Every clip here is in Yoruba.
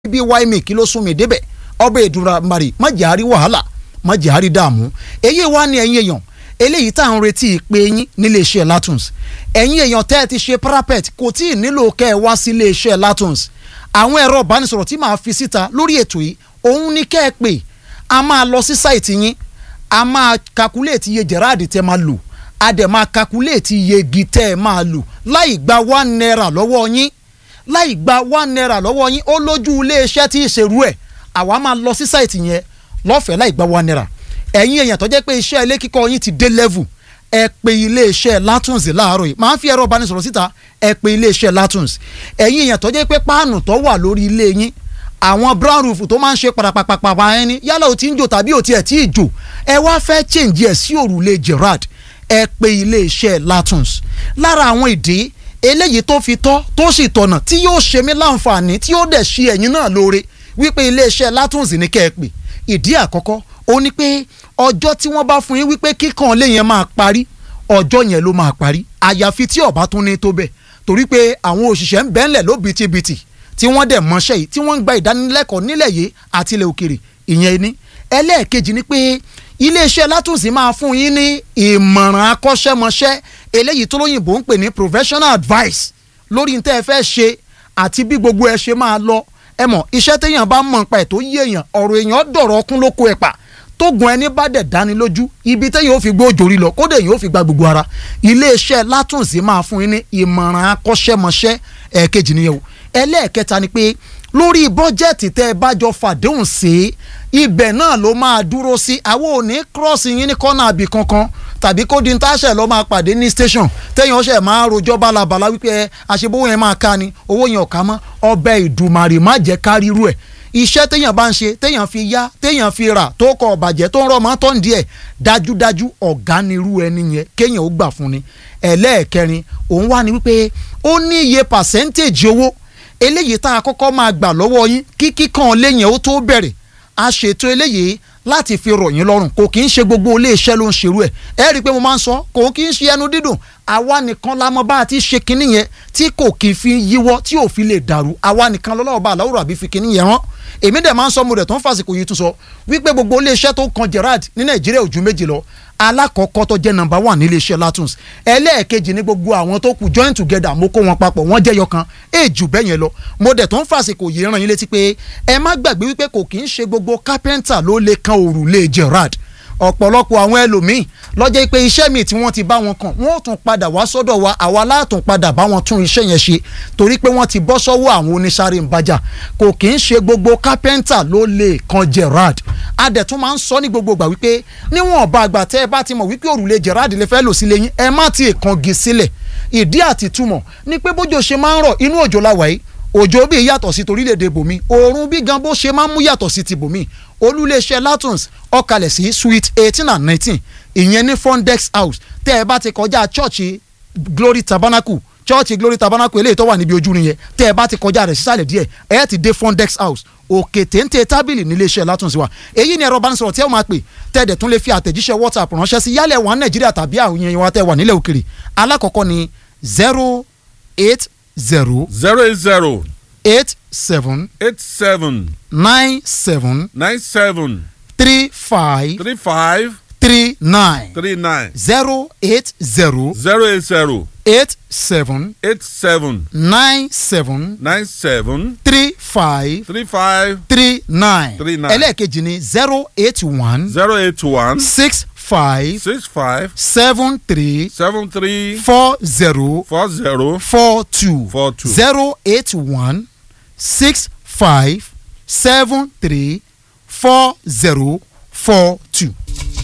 bí wáìmì kí ló sún mi débẹ̀ ọbẹ̀ ìdúrà mari má jẹ́ àárí wàhálà má jẹ́ àárí dààmú èyí wá ní ẹ̀yin èèyàn eléyìí tá à ń retí ìpè yín nílé iṣẹ́ Latuns ẹ̀yin èèyàn tẹ́ ẹ ti ṣe parapet kò tí ì nílò kẹ́ ẹ wá sí ilé iṣẹ́ Latuns àwọn ẹ̀rọ ìbánisọ̀rọ̀ tí màá fi síta lórí ètò yìí òun ní kẹ́ ẹ pè a máa lọ sí sáìtì yín a máa kakuléètì iye jẹ̀ráàdì tẹ́ máa lò a dẹ̀ máa kakuléètì iye igi tẹ́ ẹ máa lò láì gba one naira lọ́wọ́ yín láì gba one naira lọ́wọ́ yín ó lójú iléeṣẹ́ tí ì ṣerú ẹ̀ àwa máa lọ sí sáìtì yẹn lọ́fẹ̀ẹ́ láì gba one naira ẹ̀yin èèyàn tó jẹ́ pé iṣẹ́ ilé kíkọ́ yín ti dé level ẹ pe iléeṣẹ́ Latuns láàárọ̀ yìí máa ń fi ẹ̀rọ ìbánisọ̀rọ̀ síta ẹ pe iléeṣẹ́ Latuns ẹ̀yin èèyàn tó jẹ́ pé páànù tó wà lórí ilé yín àwọn brown roof tó máa ń ṣe parapapapa ẹni yálà ó ti ń jò tàbí ó tiẹ̀ tí ì jò ẹ wá fẹ́ change ẹ̀ sí òrùlé Gerard ẹ pe iléeṣẹ́ Latuns lára àwọn ìdí eléyìí tó fi tọ́ tó sì tọ̀nà tí yóò ṣe mí láǹfààní tí yóò dẹ̀ ṣe ẹ̀yin náà lóore wípé iléeṣẹ́ Latuns ní kẹ́ ẹ pè ìdí àkọ́kọ́ ó ní pé ọjọ́ tí wọ́n bá fún yín wípé kíkan lé yẹn máa parí ọjọ́ yẹn ló máa parí àyàfi tí ọba tún ní tó bẹ́ẹ̀ torí pé àwọn òṣìṣẹ́ ń bẹ́ńlẹ̀ ló bitibiti tí wọ́n dẹ̀ mọṣẹ́ yìí tí wọ́n ń gba ìdánilẹ́kọ̀ọ́ nílẹ̀ yìí àti ilẹ̀ òkèrè ìyẹn ní ẹlẹ́ẹ̀kejì ni pé iléeṣẹ́ Latuns máa fún yín ní ìmọ̀ràn akọ́ṣẹ́mọṣẹ́ eléyìí tó lóyìnbó ń pè ní professional advice lórí ní tẹ́ ẹ fẹ́ ṣe àti bí gbogbo ẹ ṣe máa lọ ẹ mọ̀ iṣẹ́ téèyàn bá mọ̀ nípa ẹ̀ tó yé èèyàn ọ̀rọ̀ èèyàn dọ̀rọ̀ ọkún ló kó ẹ̀ pa tógun ẹni bá dẹ̀ dání lójú ibi téèyàn ó fi gbé òjòrí lọ kódà èèyàn ó fi gba gbogbo ara iléeṣẹ́ Latuns máa fún yín ní ìmọ̀ràn akọ́ṣẹ́mọṣẹ́ ẹ̀ẹ̀kejì nìyẹn o ẹlẹ́ẹ̀kẹta ni pé lórí bọ́jẹ́ẹ̀tì tẹ́ ẹ bá jọ fàdéhùn sí ibẹ̀ náà ló máa dúró sí àwọn ò ní cross yín ní kọ́nà àbí kankan tàbí kó di ntáṣẹ lọ máa pàdé ní station téèyàn ọṣẹ máa rojọ́ balabala wípé àṣebówó yẹn máa ká ni owó yẹn ò ká mọ́ ọbẹ̀ ìdùmarè má jẹ́ ká ríru ẹ̀ iṣẹ́ téèyàn bá ń ṣe téèyàn fi yá téèyàn fi rà tó kọ ọ̀bàjẹ́ tó ń rọ̀ mọ́ tó ń díẹ̀ dájúdájú ọ̀gá nirú ẹni yẹn kéèyàn ó gbà fún ni ẹlẹ́ẹ̀kẹrin òun wá ní wípé ó ní iye percentage owó eléyìí tá a kọ́kọ́ máa gbà lọ́wọ́ yín kí kíkan léyìn ó tó bẹ̀rẹ̀ a ṣètò eléyìí láti fi rọ̀ yín lọ́rùn kò kì í ṣe gbogbo iléeṣẹ́ ló ń ṣerú ẹ̀ ẹ rí i pé mo máa ń sọ kò kì í ṣe ẹnu dídùn àwa nìkan la mọ̀ bá a ti ṣe kinní yẹn tí kò kì í fi yíwọ́ tí ò fi lè dàrú àwa nìkan lọ́wọ́ bá aláwòrán àbí fi kinní yẹn rán èmi dẹ̀ máa ń sọ mo rẹ̀ tó ń fàsìkò yìí tún sọ wípé gbogbo iléeṣẹ́ tó kan Gerard ní Nàìjíríà ò ju méjì lọ alákọ̀ọ́kọ́ tó jẹ́ nọ́mbà wà nílé iṣẹ́ Latuns ẹlẹ́ẹ̀kejì ní gbogbo àwọn tó kù join together mo kó wọn papọ̀ wọ́n jẹ́ yọkan èjù bẹ́ẹ̀ yẹn lọ mo dẹ̀ tó ń fàsìkò yìí ràn yín létí pé ẹ má gbàgbé wípé kò kì í ṣe gbogbo carpenter ló lè kan òrùlé Gerard ọ̀pọ̀lọpọ̀ àwọn ẹlòmíì lọ́jọ́ pé iṣẹ́ míì tí wọ́n ti bá wọn kàn wọ́n tún padà wá sọ́dọ̀ wa àwa látún padà bá wọn tún iṣẹ́ yẹn ṣe torí pé wọ́n ti bọ́ sọ́wọ́ àwọn oníṣàárẹ̀ ìbàjá kò kì í ṣe gbogbo kápẹ́ńtà ló lè kan Gerard adẹ̀tún máa ń sọ ní gbogbo ìgbà wípé níwọ̀n ọba àgbà tẹ́ ẹ bá ti mọ̀ wípé òrùlé Gerard lè fẹ́ lò sílé yín ẹ má ti kangi sílẹ̀ ìdí àti túmọ̀ ni pé bójú ṣe máa ń rọ̀ inú òjò la wà yìí òjò bí yàtọ̀ sí torílẹ̀-èdè bòmí òòrùn bí gan bó ṣe máa ń mú yàtọ̀ sí ti bòmí olúléeṣẹ́ Latuns ọ̀kalẹ̀ sí suite eighteen and nineteen ìyẹn ní Fondex house tẹ́ ẹ bá ti kọjá chọ́ọ̀chì Glory Tabernacle chọ́ọ̀chì Glory Tabernacle eléyìí tó wà níbi ojú rin yẹn tẹ́ ẹ bá ti kọjá rẹ̀ sísàlẹ̀ díẹ̀ ẹ ti dé Fondex house òkè téńté tábìlì níléeṣẹ́ Latuns wa èyí ni ẹ̀rọ ìbánisọ̀rọ̀ tí ẹ máa pè tẹ́ẹ̀dẹ̀ tún lè fi àtẹ̀jíṣẹ́ WhatsApp ránṣẹ́ sí yálẹ̀ wà Nàìjíríà tàbí àwọn èèyàn wa tẹ́ wà nílẹ̀ òkèrè alákọ̀ọ́kọ́ ni zero eight zero zero eight zero eight seven eight seven nine seven nine seven three five three five three nine three nine zero eight zero zero eight zero eight seven eight seven nine seven nine seven three five three five three nine Three nine. ẹlẹ́ẹ̀kejì ni zero eight one zero eight one six five six five seven three seven three four zero four zero four two four two. zero eight one six five seven three four zero four two.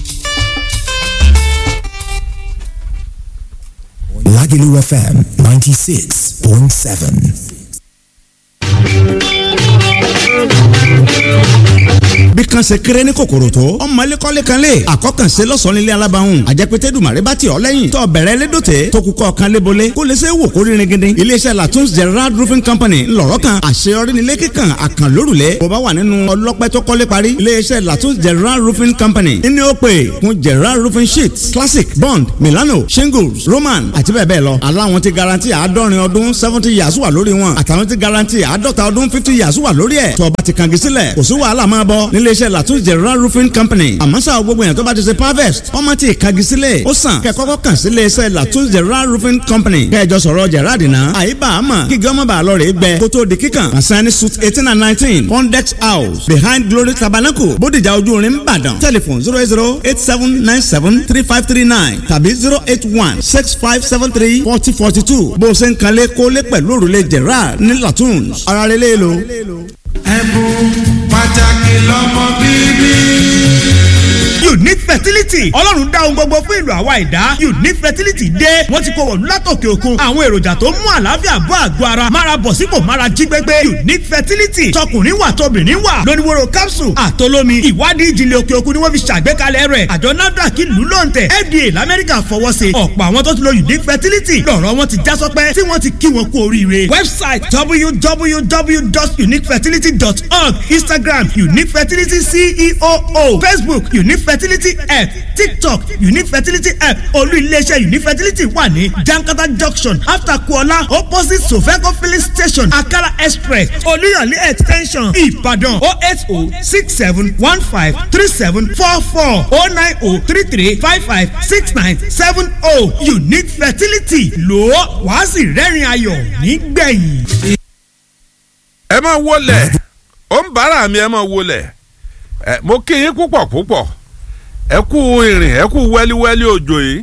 Lagelu FM 96.7. bí kan kan ṣe kéré ní kòkòrò tó ọmọ ẹlẹ́kọ́lé kan lè àkọ́kànṣe lọ́sàn-án nílé alábàáhùn àjẹpẹ́tẹ́ dùmàrè bá ti ọ̀ lẹ́yìn tó bẹ̀rẹ̀ lédòtẹ́ tó kúkọ́ kan lébolé kó lè ṣe wò kó rírin gidi iléeṣẹ́ latun's gerard roofing company ńlọrọ̀ kan àṣeyọrí nílé kíkan àkànlórùlẹ̀ bó bá wà nínú ọlọ́pẹ́ tó kọ́lé parí iléeṣẹ́ latun's gerard roofing company ní ó pè fún gerard roofing sheets classic bond milano shingles roman àti bẹ́ẹ̀ bẹ́ẹ̀ lọ aláwọn ti garanti àádọ́rin ọdún seventy years wà lórí wọn àtàwọn ti garanti àádọ́ta ọdún fifty years wà lórí ẹ̀ tó bá ti kàngi sílẹ̀ kò sí wàhálà máa bọ̀ níléeṣẹ́ latun's gerard roofing company àmọ́ sáà gbogbo yẹn tó bá ti ṣe harvest ọmọ ti kàngi sílẹ̀ ó sàn kẹ́ kọ́kọ́ kàn sí iléeṣẹ́ latun's gerard roofing company kẹjọ sọ̀rọ̀ gerard náà àyíbá àmọ́ kí gọ́mọ̀ bá lọ rè é gbẹ kó tó di kíkàn àsáni suit eighteen and nineteen pondex house behind glory tabernacle bódìjà ojú orin ìbàdàn telephone zero eight zero eight seven nine seven three five three nine tàbí zero eight one six five seven three forty forty two bó o ṣe ń kalẹ̀ kólé pẹ̀lú òrùlé gerard ní latun's ara rẹ̀ lé lo. ẹ̀bùn pàtàkì lọ́mọ bíbí unique fertility ọlọ́run dá ohun gbogbo fún ìlú àwa ìdá unique fertility dé wọ́n ti kó wọ̀lú látòkè òkun àwọn èròjà tó mú àlàáfíà bọ́ àgọ́ ara mára bọ̀ sípò mára jí gbégbé unique fertility tọkùnrin wà tóbìnrin wà lóníwòrò capsule àtolómi ìwádìí ìjìnlẹ̀ òkè òkun ni wọ́n fi ṣàgbékalẹ̀ rẹ̀ àjọ nafdac ìlú lóǹtẹ̀ fda lamẹ́ríkà fọwọ́ sí ọ̀pọ̀ àwọn tó ti lo unique fertility lọ́rọ̀ wọn ti já sọpẹ́ tí wọ́n ti kí wọn kú oríire website www.uniquefertility.org instagram unique fertility ceo facebook unique fertility app tiktok unique fertility app olú iléeṣẹ́ unique fertility wà ní jankata junction after kuola opposite sofeco filling station akala express olúyọ̀lé extension ìbàdàn o eight o six seven one five three seven four four o nine o three three five five six nine seven o unique fertility lò ó wàá sì rẹ́rìn ayọ̀ nígbẹ̀yìn. ẹ máa wọlé ó ń bára mi ẹ máa wọlé ẹ mo kí yín púpọ̀ púpọ̀ ẹ kú ìrìn ẹ kú wẹ́líwẹ́lí òjò yìí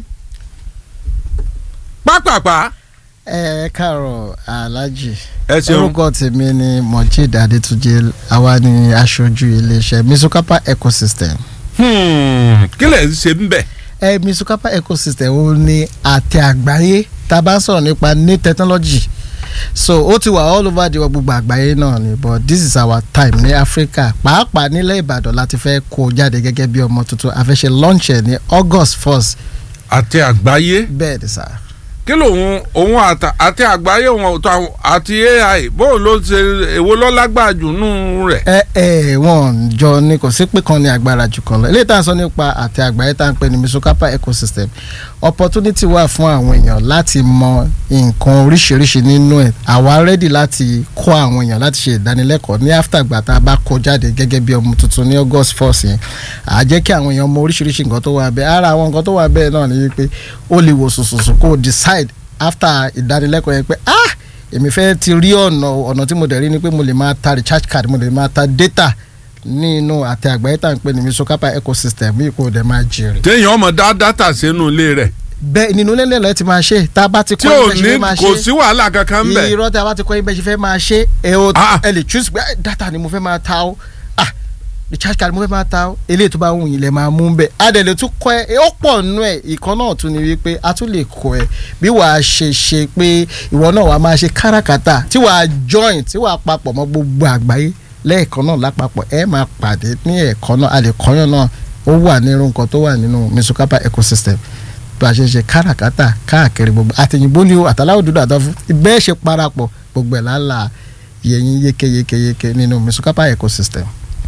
pápápá ẹ káàárọ̀ alhaji ẹ ṣeun orúkọ tèmi ni mojeed adetunjẹ àwa ni aṣojú iléeṣẹ́ misukapa ecosystem Hmm, kí lẹ̀ ń ṣe ń bẹ̀. ẹ misukapa ecosystem ó ní àtẹ àgbáyé tá a bá ń sọ̀rọ̀ nípa new technology so ó ti wà all over the world gbogbo àgbáyé náà ni but this is our time ní africa pàápàá nílẹ̀ ìbàdàn láti fẹ́ kó jáde gẹ́gẹ́ bí ọmọ tuntun a fẹ́ ṣe launch ẹ̀ ní august first àti àgbáyé bẹ́ẹ̀ ni sá. kí lòun òun àtà- àti àgbáyé òun ọ̀tọ̀ àwọn- àti ai bóun ló ṣe èwo ló lágbára jù nù rẹ̀. ẹ ẹ wọn jọ ni kò sí pé kan ní agbára jù kan lọ eléyìí tá à ń sọ nípa àti àgbáyé tá à ń pè ní misokapa ecosystem opportunity wà fún àwọn èèyàn láti mọ nǹkan oríṣiríṣi nínú ẹ̀ àwa ready láti kọ́ àwọn èèyàn láti ṣe ìdánilẹ́kọ̀ọ́ ní after gbà tá a bá kó jáde gẹ́gẹ́ bí ọmọ tuntun ní august first yẹn à jẹ́ kí àwọn èèyàn mọ oríṣiríṣi nǹkan tó wà bẹ́ẹ̀ ara àwọn nǹkan tó wà bẹ́ẹ̀ náà ni wípé ó lè wò sùsùsù kó o decide after ìdánilẹ́kọ̀ọ́ yẹn pé ah èmi fẹ́ ti rí ọ̀nà ọ̀nà tí mo dẹ̀ rí ni pé mo lè máa ta recharge card mo lè máa ta data nínú àtẹ àgbáyé tá à ń pè ní misokapa ecosystem yìí kò dẹ̀ máa jèrè. téèyàn ọmọ dá dátà sínú ilé rẹ̀ bẹ́ẹ̀ nínú ilé lẹ́lẹ́ ti máa ṣe tá a bá ti tí kọ́ ò ibẹ̀ ṣe ní fẹ́ máa kò ṣe sí wàhálà kankan ń bẹ̀. irọ́ tí a bá ti kọ́ ibẹ̀ ṣe fẹ́ máa ṣe ẹ o Ah. ẹ lè choose pé "Ah, data ni mo fẹ́ máa ta o ah recharge card mo fẹ́ máa ta o eléyìí tó bá wù yín lẹ̀ máa mú bẹ́ẹ̀ a dẹ̀ lè tún kọ́ ẹ ó pọ̀ nínú ẹ̀ ìkan náà tún ni wípé a tún lè kọ́ ẹ bí wàá ṣe ṣe pé ìwọ náà wàá máa ṣe káràkátà tí wàá join tí wàá papọ̀ mọ́ gbogbo àgbáyé lẹ́ẹ̀kan náà lápapọ̀ ẹ máa pàdé ní ẹ̀kan náà a lè kọ́yàn náà ó wà nínú nǹkan tó wà nínú misukapa ecosystem bá a ṣe ṣe káràkátà káàkiri gbogbo àtẹ̀yìnbó ni o àtàláwò dúdú àtàfún bẹ́ẹ̀ ṣe parapọ̀ gbogbo ẹ̀ lálà yẹyin yékéyékéyéké nínú misukapa ecosystem.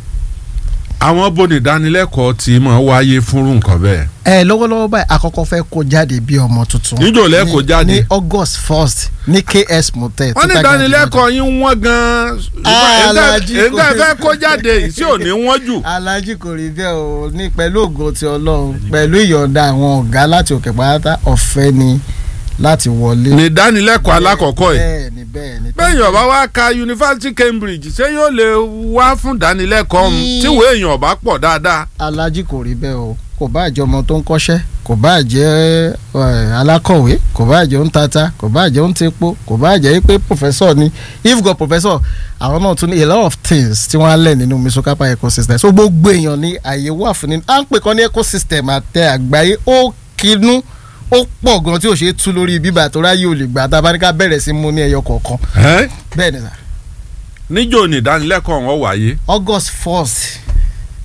àwọn bóni ìdánilẹ́kọ̀ọ́ tí máa wáyé fúnrú nǹkan bẹ́ẹ̀. ẹ lọ́wọ́lọ́wọ́ báyìí àkọ́kọ́ fẹ́ kó jáde bí ọmọ tuntun. Níjọ́ lẹ́ kó Ní- jáde? ní august first ní ks motel. wọ́n ní Total Garden ìdánilẹ́kọ̀ọ́ yín wọ́n gan-an Ah, Alhaji èyí kò- tẹ́ fẹ́ kó jáde yìí tí ò ní wọ́n jù. alhaji kò rí bẹ́ẹ̀ o ní pẹ̀lú ògo ti ọlọ́run pẹ̀lú ìyọ̀ǹda àwọn ọ̀gá láti òkè pátá ọ̀fẹ́ ni láti wọlé. ní ìdánilẹ́kọ̀ọ́ alákọ̀ọ́kọ́ yìí. bẹ́ẹ̀ ni bẹ́ẹ̀ ni. bẹ́ẹ̀ yàn bá wá ka yunifásitì Cambridge ṣé yóò lè wá fún ìdánilẹ́kọ̀ọ́ ọ̀hún Ní- tí ìwé èèyàn bá pọ̀ dáadáa. alhaji kò rí bẹ́ẹ̀ o kò bá jẹ́ ọmọ tó ń kọ́ṣẹ́ kò bá jẹ́ eh, alákọ̀wé kò bá jẹ́ ń tata kò bá jẹ́ ń tepo kò bá jẹ́ pé professor ni if god professor àwọn náà tún ní a lot of things tí wọ́n á lẹ̀ nínú misokapa ecosystem so gbogbo èèyàn ní àyè wà fún nínú à ń pè kán ní ecosystem àtẹ àgbáyé ó kinú ó pọ̀ gan tí ò ṣe é tú lórí bíbà tó ráyè ò lè gbà tá a bá ní ká bẹ̀rẹ̀ sí mú ní ẹyọ kọ̀ọ̀kan Ẹ́, bẹ́ẹ̀ ni sà níjó ní ìdánilẹ́kọ̀ọ́ wọn wáyé august first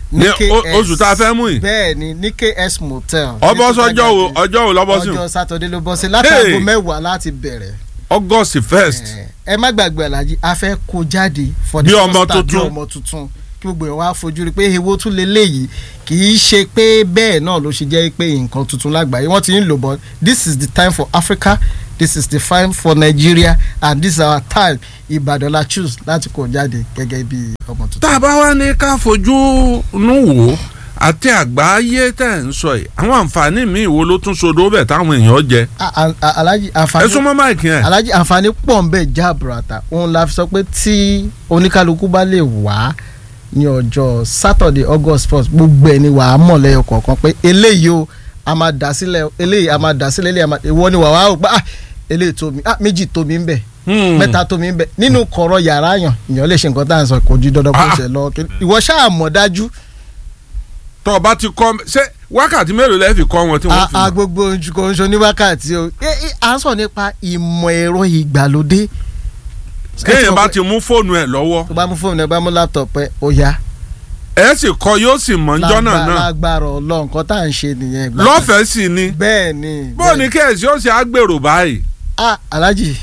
ní o- oṣù tá a fẹ́ mú yìí bẹ́ẹ̀ ni ní ks motel. ọbọ̀ ní sọjọ́ wo Tọ́tàgàdé. ọjọ́ wo lọ́bọ̀ sí ọjọ́ sátọdé ló bọ́ sí látàgò Hey! mẹ́wàá láti bẹ̀rẹ̀. august first ẹ má gbàgbé alájí a fẹ́ kó jáde for the Bí first ọmọ time, bí tuntun. ọmọ tuntun kí gbogbo ẹ̀ wá fojú rí pé ewo tún lè léyìí kì í ṣe pé bẹ́ẹ̀ náà ló ṣe jẹ́ pé nǹkan tuntun lágbàáyé wọ́n ti ń lò bọ́ this is the time for Africa this is the time for Nigeria and this is our time Ìbàdàn la choose láti kó jáde gẹ́gẹ́ bí ọmọ tuntun. tá a bá wá ní ká fojú nú wò ó àti àgbáyé tẹ̀ ń sọ yìí àwọn àǹfààní míì wo ló tún sodo bẹ̀ táwọn èèyàn jẹ A- a- a- Alhaji ẹ àǹfààní súnmọ́ máìkì yẹn alhaji àǹfààní pọ̀ ń bẹ̀ já àbùràtà òun la fi sọ pé tí oníkálukú bá lè wá ní ọjọ́ saturday august first gbogbo ẹ̀ ni wàá mọ̀ lẹ́yọ kọ̀ọ̀kan pé eléyìí o a máa dà sílẹ̀ eléyìí a máa dà sílẹ̀ eléyìí a máa ìwọ ni wàá wá o pé ah eléyìí tó mi ah méjì tó mi ń bẹ̀ Hmm. mẹ́ta tó mi ń bẹ̀ nínú kọ̀rọ̀ yàrá yàn ìyàn lè ṣe nǹkan tá à ń sọ kò ju dandan kó Ah. ṣe lọ ìwọ ṣáà mọ̀ dájú tó o bá ti kọ́ ṣé wákàtí mélòó lẹ́ẹ̀ fi kọ́ wọn tí wọ́n a fi a mọ̀? gbogbo ojúkọ oṣù ní wákàtí o Eh, eh, à ń sọ nípa ìmọ̀ ẹ̀rọ ìgbàlódé kéèyàn bá ti mú fóònù ẹ̀ lọ́wọ́ tó bá mú fóònù ẹ bá mú láptọ̀pù ẹ ó yá. ẹ sì kọ́ yóò sì mọ̀ níjọ́ náà Lágbára- náà lágbára ọlọ́run nǹkan tá à ń ṣe nìyẹn. lọ́fẹ̀ẹ́ sì ni bẹ́ẹ̀ ni. bó o ní kẹ́ẹ̀sì ó ṣe àgbèrò báyìí ah alhaji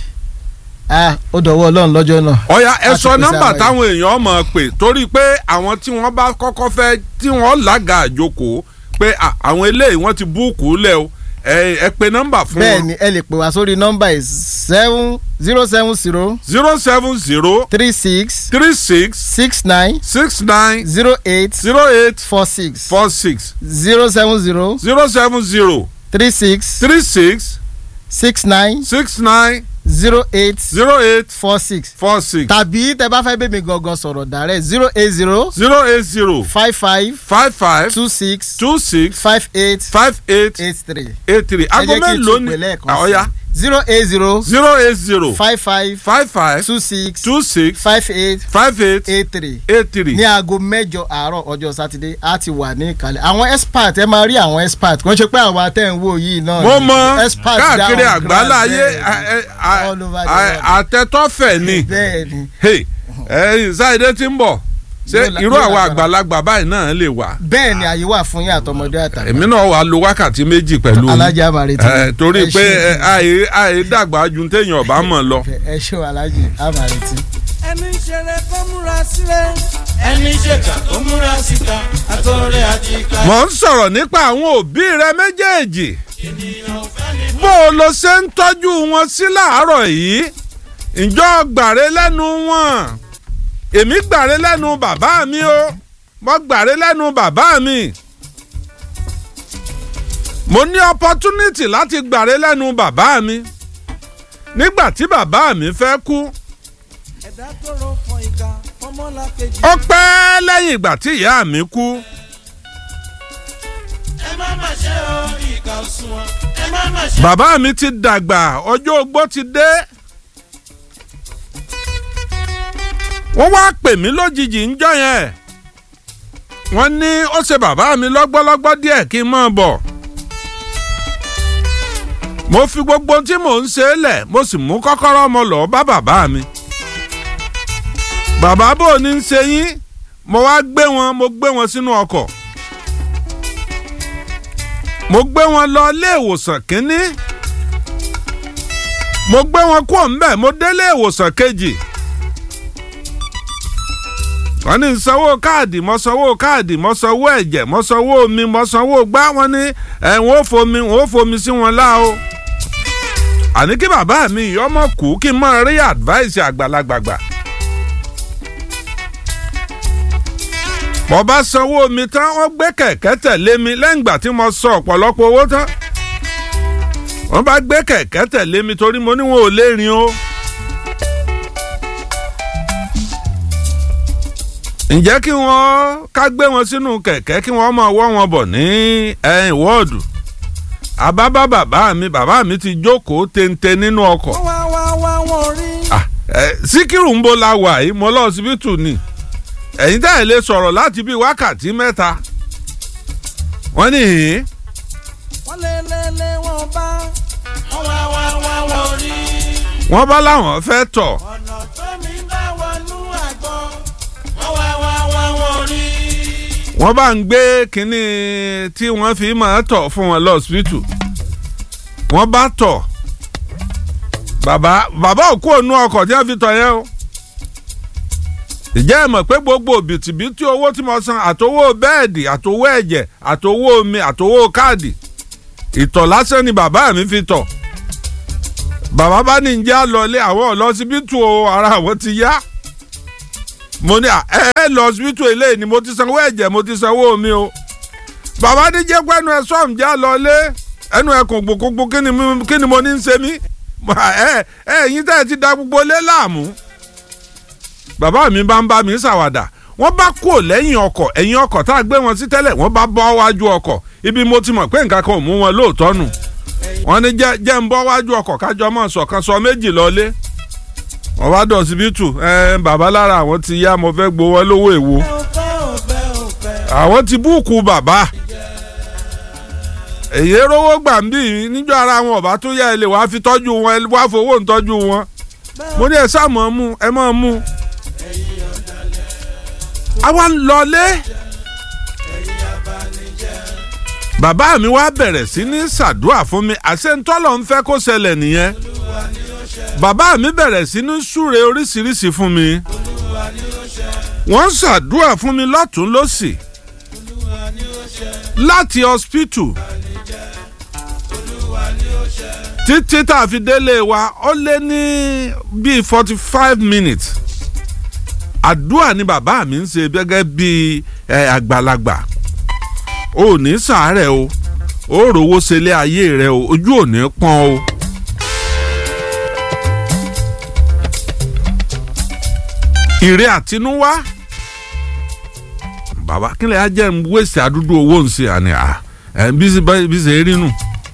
ah ó dọ̀wọ́ ọlọ́run lọ́jọ́ náà. ọ̀ya ẹ Láti sọ pèsè nọ́mbà àwọn táwọn èèyàn mọ̀ pé torí pé àwọn tí wọ́n bá kọ́kọ́ fẹ́ tí wọ́n lága àjòkó pé à, àwọn eléyìí wọ́n ti búùkù lẹ̀ o ẹ ẹ pe nọ́mbà fún bẹ́ẹ̀ wọn ni ẹ lè pè wá sórí nọ́mbà yìí seven zero seven zero zero seven zero three six three six six nine six nine zero eight zero eight four six four six zero seven zero zero seven zero three six three six six nine six nine zero eight zero eight four six four six tàbí tẹ bá fẹ́ bẹ́ẹ̀ mi gangan sọ̀rọ̀ dàrẹ́ zero eight zero zero eight zero five five five five two six two six five eight five eight eight three. eight three aago ẹ jẹ́ kí n mélòó tún ni pè lẹ́ẹ̀kan Ah, ọ̀ya zero eight zero zero eight zero five five five five two six two six five eight five eight eight three eight three. ní aago mẹ́jọ àárọ̀ ọjọ́ sátidé a ti wà ní ìkàlẹ̀ àwọn expert ẹ máa rí àwọn expert kò ń ṣe pé àwọn atẹ́ǹwò yìí náà mo ni. mọ Expert káàkiri down àgbálá ayé ground, a- bẹ́ẹ̀ a- All over the a- world. àtẹtọ́fẹ̀ ni bẹ́ẹ̀ ni Hey, ẹ ṣáìdé tí ń bọ̀ ṣé Yóò la- irú yóò àwọn lágbára. àgbàlagbà báyìí náà lè wà bẹ́ẹ̀ ni àyè wà fún yín àtọmọdé àtàgbà èmi náà wà lo wákàtí méjì pẹ̀lú yín. alájà àmàrètí Eh, torí Ẹ pé ṣé. eh, àì àì dàgbà ju téèyàn ọba mọ̀ lọ. ẹ ṣé o alájì àmàrètí. ẹni ṣeré kó múra sílẹ̀. ẹni ṣèkà kó múra síta àtọ̀rẹ́ àti ìka. mò ń sọ̀rọ̀ nípa àwọn òbí rẹ méjèèjì bó o lo ṣe ń tọ́jú wọn sí láàárọ̀ yìí ǹjọ́ gbàre lẹ́nu wọn èmi gbàre lẹ́nu bàbá mi o mo gbàre lẹ́nu bàbá mi mo ní opportunity láti gbàre lẹ́nu bàbá mi nígbà tí bàbá mi fẹ́ kú ẹ̀dá tó ro fọ ìka fọmọ́lá kejì. ó pẹ́ lẹ́yìn ìgbà tí ìyá mi kú. ẹ má má ṣe o ìka òṣùwọ̀n ẹ má má ṣe. bàbá mi ti dàgbà ọjọ́ ogbó ti dé. wọ́n wá pè mí lójijì ńjọ́ yẹn. wọ́n ní ó ṣe bàbá mi lọ́gbọ́lọ́gbọ́ díẹ̀ kí n máa bọ̀. mo fi gbogbo tí mò ń ṣe é lẹ̀ mo sì mú kọ́kọ́rọ́ mo lọ́ọ́ bá bàbá mi. bàbá bò ní í ṣe yín mo wá gbé wọn mo gbé wọn sínú ọkọ̀ mo gbé wọn lọ ilé ìwòsàn kínní mo gbé wọn kú ọ̀nbẹ mo délé ìwòsàn kejì wọ́n ní sanwó káàdì mo sanwó káàdì mo sanwó ẹ̀jẹ̀ mo sanwó omi mo sanwó gbá wọn ní ẹ̀ wọ́n ó fomi wọ́n ó fomi sí wọn lá o àní kí bàbá mi ìyọ́mọ kú kí n máa rí advice àgbàlagbàgbà. mo bá sanwó mi tán wọ́n gbé kẹ̀kẹ́ tẹ̀lé mi lẹ́yìn ìgbà tí mo sọ ọ̀pọ̀lọpọ̀ owó tán wọ́n bá gbé kẹ̀kẹ́ tẹ̀lé mi torí mo ní wọn ò lè rìn o. ǹjẹ́ kí wọ́n ká gbé wọn sínú kẹ̀kẹ́ kí wọ́n máa wọ́ wọn bọ̀ ní ẹ̀yìn wọ́ọ̀dù àbábá bàbá mi bàbá mi ti jókòó téńté nínú ọkọ̀ wá wá wá wọn rí. Ah, eh, síkírù ń bo la wà yìí mo lọ ọsibítù ni ẹ̀yin tẹ́ ẹ̀ lè sọ̀rọ̀ láti bíi wákàtí mẹ́ta wọ́n ní hìn wọ́n lé lé lé wọn bá. wọ́n wá wá wá wọn rí. wọ́n bá láwọn fẹ́ tọ̀ ọ̀nà tó mi bá wọnú àgbọn. wọ́n wá wá wá wọn rí. wọ́n bá ń gbé kínní tí wọ́n fi máa tọ̀ fún wọn lọ́sibítù wọ́n bá tọ̀ bàbá bàbá òkú ònú ọkọ̀ tí wọ́n fi tọ̀ yẹn o ìjẹ́ ẹ̀ mọ̀ pé gbogbo bìtìbìtì owó tí mo san àtowó bẹ́ẹ̀dì àtowó ẹ̀jẹ̀ àtowó omi àtowó káàdì ìtọ̀ lásán ni bàbá mi fi tọ̀ bàbá bá ní njẹ́ àlọ́lé àwọn ọ̀lọ́sibítù o ara àwọn ti yá mo ní ẹ ẹ lọ ọsibítù eléyìí ni mo ti sanwó ẹ̀jẹ̀ mo ti sanwó omi o bàbá ní jẹ́ pẹ́nu ẹ sọ́ọ̀m jẹ́ àlọ́lé ẹnu ẹ kò gbogbogbò kí ni mo- kí ni mo ní ń ṣe mí ẹ ẹ ẹ̀yin tẹ́ ẹ ti da gbogbo lé láàmú bàbá mi bá ń bá mi ṣàwàdà wọ́n bá kúrò lẹ́yìn ọkọ̀ ẹ̀yìn ọkọ̀ tá a gbé wọn sí tẹ́lẹ̀ wọ́n bá bọ́ wájú ọkọ̀ ibi mo ti mọ̀ pé nǹkan kan ò mú wọn lóòótọ́ nù wọ́n ní jẹ́ jẹ́ ń bọ́ wájú ọkọ̀ kájọ mọ̀ sọ̀kan sọ méjì lọ́lé wọ́n bá dọ̀ síbítù ẹ bàbá lára àwọn ti yá mo fẹ́ gbowó lówó èwo àwọn ti búùkù bàbá èyí rówó gbà ń bì í níjọ́ ara wọn ọ̀bá tó yá ẹ lè wàá fi tọ́jú wọn ẹ wàá fowó ń tọ́jú wọn mo ní ẹ sáà mọ̀ ọ́ mú ẹ mọ̀ ọ́ mú àwa ń lọlé bàbá mi wá bẹ̀rẹ̀ sí ní ṣàdúrà fún mi àṣẹ ntọ́lọ̀ ń fẹ́ kó ṣẹlẹ̀ nìyẹn bàbá mi bẹ̀rẹ̀ sí ní súre oríṣiríṣi fún mi wọ́n ṣàdúrà fún mi lọ́tún lọ́sì láti hospital títí tá a fi délé wa ó lé ní bíi forty five minutes àdúrà ni bàbá mi ń ṣe gẹ́gẹ́ bíi ẹ, àgbàlagbà o ò ní sàárẹ̀ o ó rówó ṣẹlé ayé rẹ o ojú ò ní pọ́n o. ìrè àtinúwá bàbá kílẹ̀ á jẹ́ ń wéṣẹ̀ àdúdú owó ń ṣe àní à ẹ̀ bí ṣe bá- bí ṣe rí nù.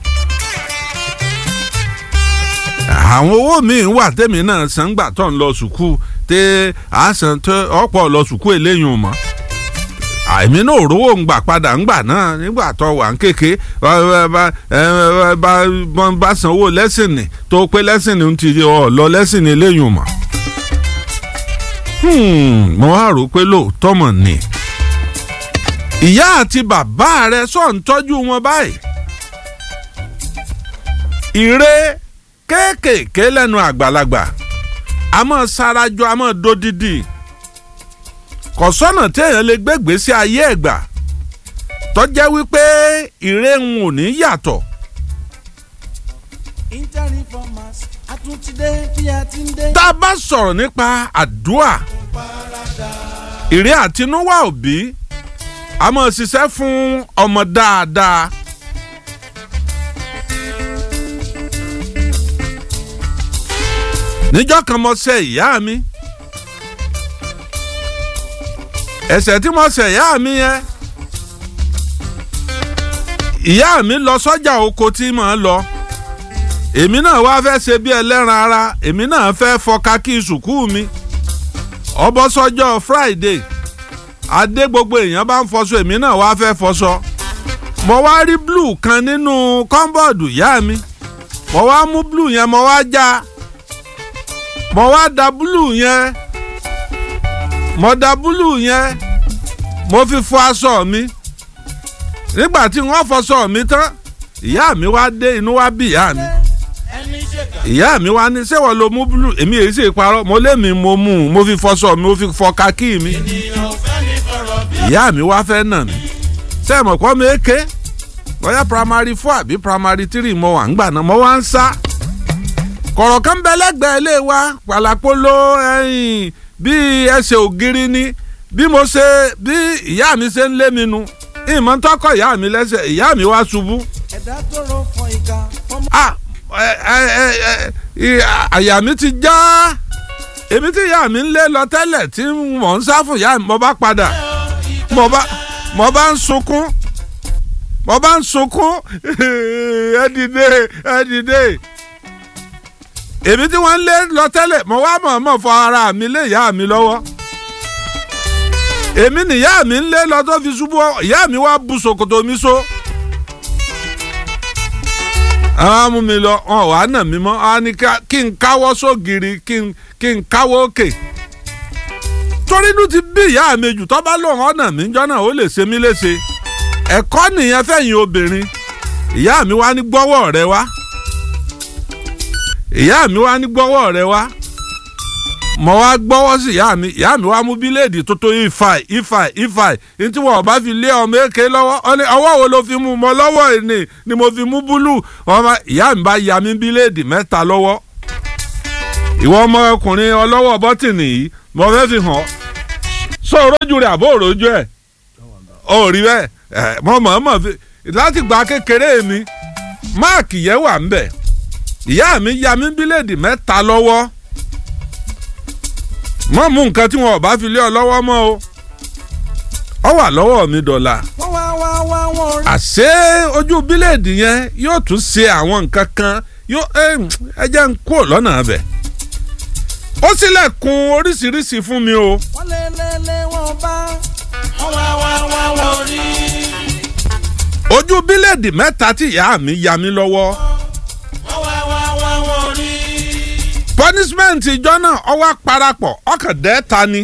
àwọn owó míì wà tẹ́mi náà san gbà tó ń lọ sùkúù tẹ́ àásán tó ọ̀pọ̀ lọ sùkúù eléyìí mọ́ àìmí náà rówó ń gbà padà ń gbà náà nígbà tó wà ń kéke bá bá ẹ, bá bá- bá sanwó lẹ́sìnì tó pé lẹ́sìnì ń ti ọ̀ lọ lẹ́sìnì eléyìí mọ́ Hmm, mo wá rò pé lóòótọ́ mọ̀ ni ìyá àti bàbá rẹ sọ̀ ń tọ́jú wọn báyìí ìre kéékèèké lẹ́nu àgbàlagbà a máa sarajọ a máa dodidi kò sọ́nà téèyàn lè gbégbé sí ayé ẹ̀gbà tọ́jẹ́ wípé ìre ń ò ní yàtọ̀ Inter-reformers àtúntìdé bí a ti ń dé. tá a bá sọ̀rọ̀ nípa àdúà ìre àtinúwá òbí a máa ṣiṣẹ́ fún ọmọ dáadáa. níjọ́ kan mo ṣe ìyá mi ẹ̀ṣẹ̀ tí mo ṣe ìyá mi yẹn ìyá mi lọ sọ́jà oko tí mò ń lọ èmi náà wá fẹ́ ṣe bí ẹlẹ́ran ara èmi náà fẹ́ fọka kí sùkúù mi ọbọ̀ sọ́jọ́ friday adé gbogbo èèyàn bá ń fọṣọ èmi náà wá fẹ́ fọṣọ mo wá rí blue kan nínú kọ́ńbọ̀dù ìyá mi mo wá mú blue yẹn mo wá já mo wá da blue yẹn mo da blue yẹn mo fi fọ aṣọ mi nígbà tí wọ́n fọṣọ mi tán ìyá mi wá dé inú wá bí ìyá mi ẹni ṣèkà ìyá mi wá ní sẹ́wọ̀n ló mú búlù èmi èyí sì parọ́ mo lé mi mo mú un mo fi fọṣọ mi mo fi fọ kakí mi ènìyàn ò fẹ́ ní fọ̀rọ̀ bí ìyá mi wá fẹ́ nà mí sẹ́ẹ̀mọ̀ kọ́ mi ké bóyá primary four àbí primary three mo wà ń gbà náà mo wá ń sá kọ̀rọ̀ kan bẹ lẹ́gbẹ̀ẹ́ ilé wa pàlàpolo ẹ̀yìn bíi ẹsẹ̀ ògiri ni bí mo ṣe bí ìyá mi ṣe ń lé mi nu ìmọ̀ ń tọ́kọ̀ ìyá mi lẹ́sẹ̀ ìyá mi wá ṣubú ẹ̀dá tó rọ fọ ìka fọmọ. ah ẹ ẹ ẹ ẹ ẹ àyà mi ti já èmi tí ìyá mi ń lé lọ tẹ́lẹ̀ tí mò ń sá fún ìyá mi mo bá padà mo bá mo bá ń sunkún mo bá ń sunkún ẹ dìde ẹ dìde èmi tí wọ́n ń lé lọ tẹ́lẹ̀ mo wá mọ̀ọ́mọ̀ fọ ara mi lé ìyá mi lọ́wọ́ èmi nìyá mi ń lé lọ tó fi ṣubú ìyá mi wá bu ṣòkòtò mi so àwọn amú mi lọ wọn wàá nà mí mọ́ àwọn ni ká- kí n káwọ́ sógiri kí n kí n káwọ́ òkè torí inú ti bí ìyá mi jù tó bá lóun ọ̀nà mi jọ́ náà ó lè ṣe mí léṣe ẹ̀kọ́ nìyẹn fẹ̀yìn obìnrin ìyá mi wá ní gbọ́wọ́ rẹ wá ìyá mi wá ní gbọ́wọ́ rẹ wá mo wá gbọ́wọ́ sí ìyá mi ìyá mi wá mú bíléèdì tó tó ifai ifai ifai ní tí wọn bá fi lé ọmọ èké lọ́wọ́ ọ ní ọwọ́ wo ló fi mú mọ lọ́wọ́ ni ni mo fi mú búlù ọmọ ìyá mi bá ya mi bíléèdì mẹ́ta lọ́wọ́ ìwọ ọmọkùnrin ọlọ́wọ́ bọ́tìnì yìí mo fẹ́ fi hàn sọ òrójú rẹ̀ àbó òrójú ẹ̀ ò rí bẹ́ẹ̀ ẹ̀ mo mọ̀ mọ̀ fi láti gba kékeré mi máàkì yẹn wà ń bẹ̀ ìyá mi ya mi bíléèdì mẹ́ta lọ́wọ́ mọ mú nǹkan tí wọn ò bá fi lé ọ lọ́wọ́ mọ́ o ọ wà lọ́wọ́ mi dọ̀là wọ́n wá wá wá wọ́n rí. àṣé ojú bíléèdì yẹn yóò tún ṣe àwọn nǹkan kan yóò ẹ jẹ́ ń kúrò lọ́nà abẹ̀ ó ṣílẹ̀kùn oríṣiríṣi fún mi o wọ́n lé lé lé wọ́n bá. wọ́n wá wá wá wọ́n rí. ojú bíléèdì mẹ́ta tí ìyá mi ya mi lọ́wọ́ wọ́n wá wá wá wọ́n rí. punishment ìjọ náà ọwọ́ parapọ̀ ọkàn dẹ́ta ni.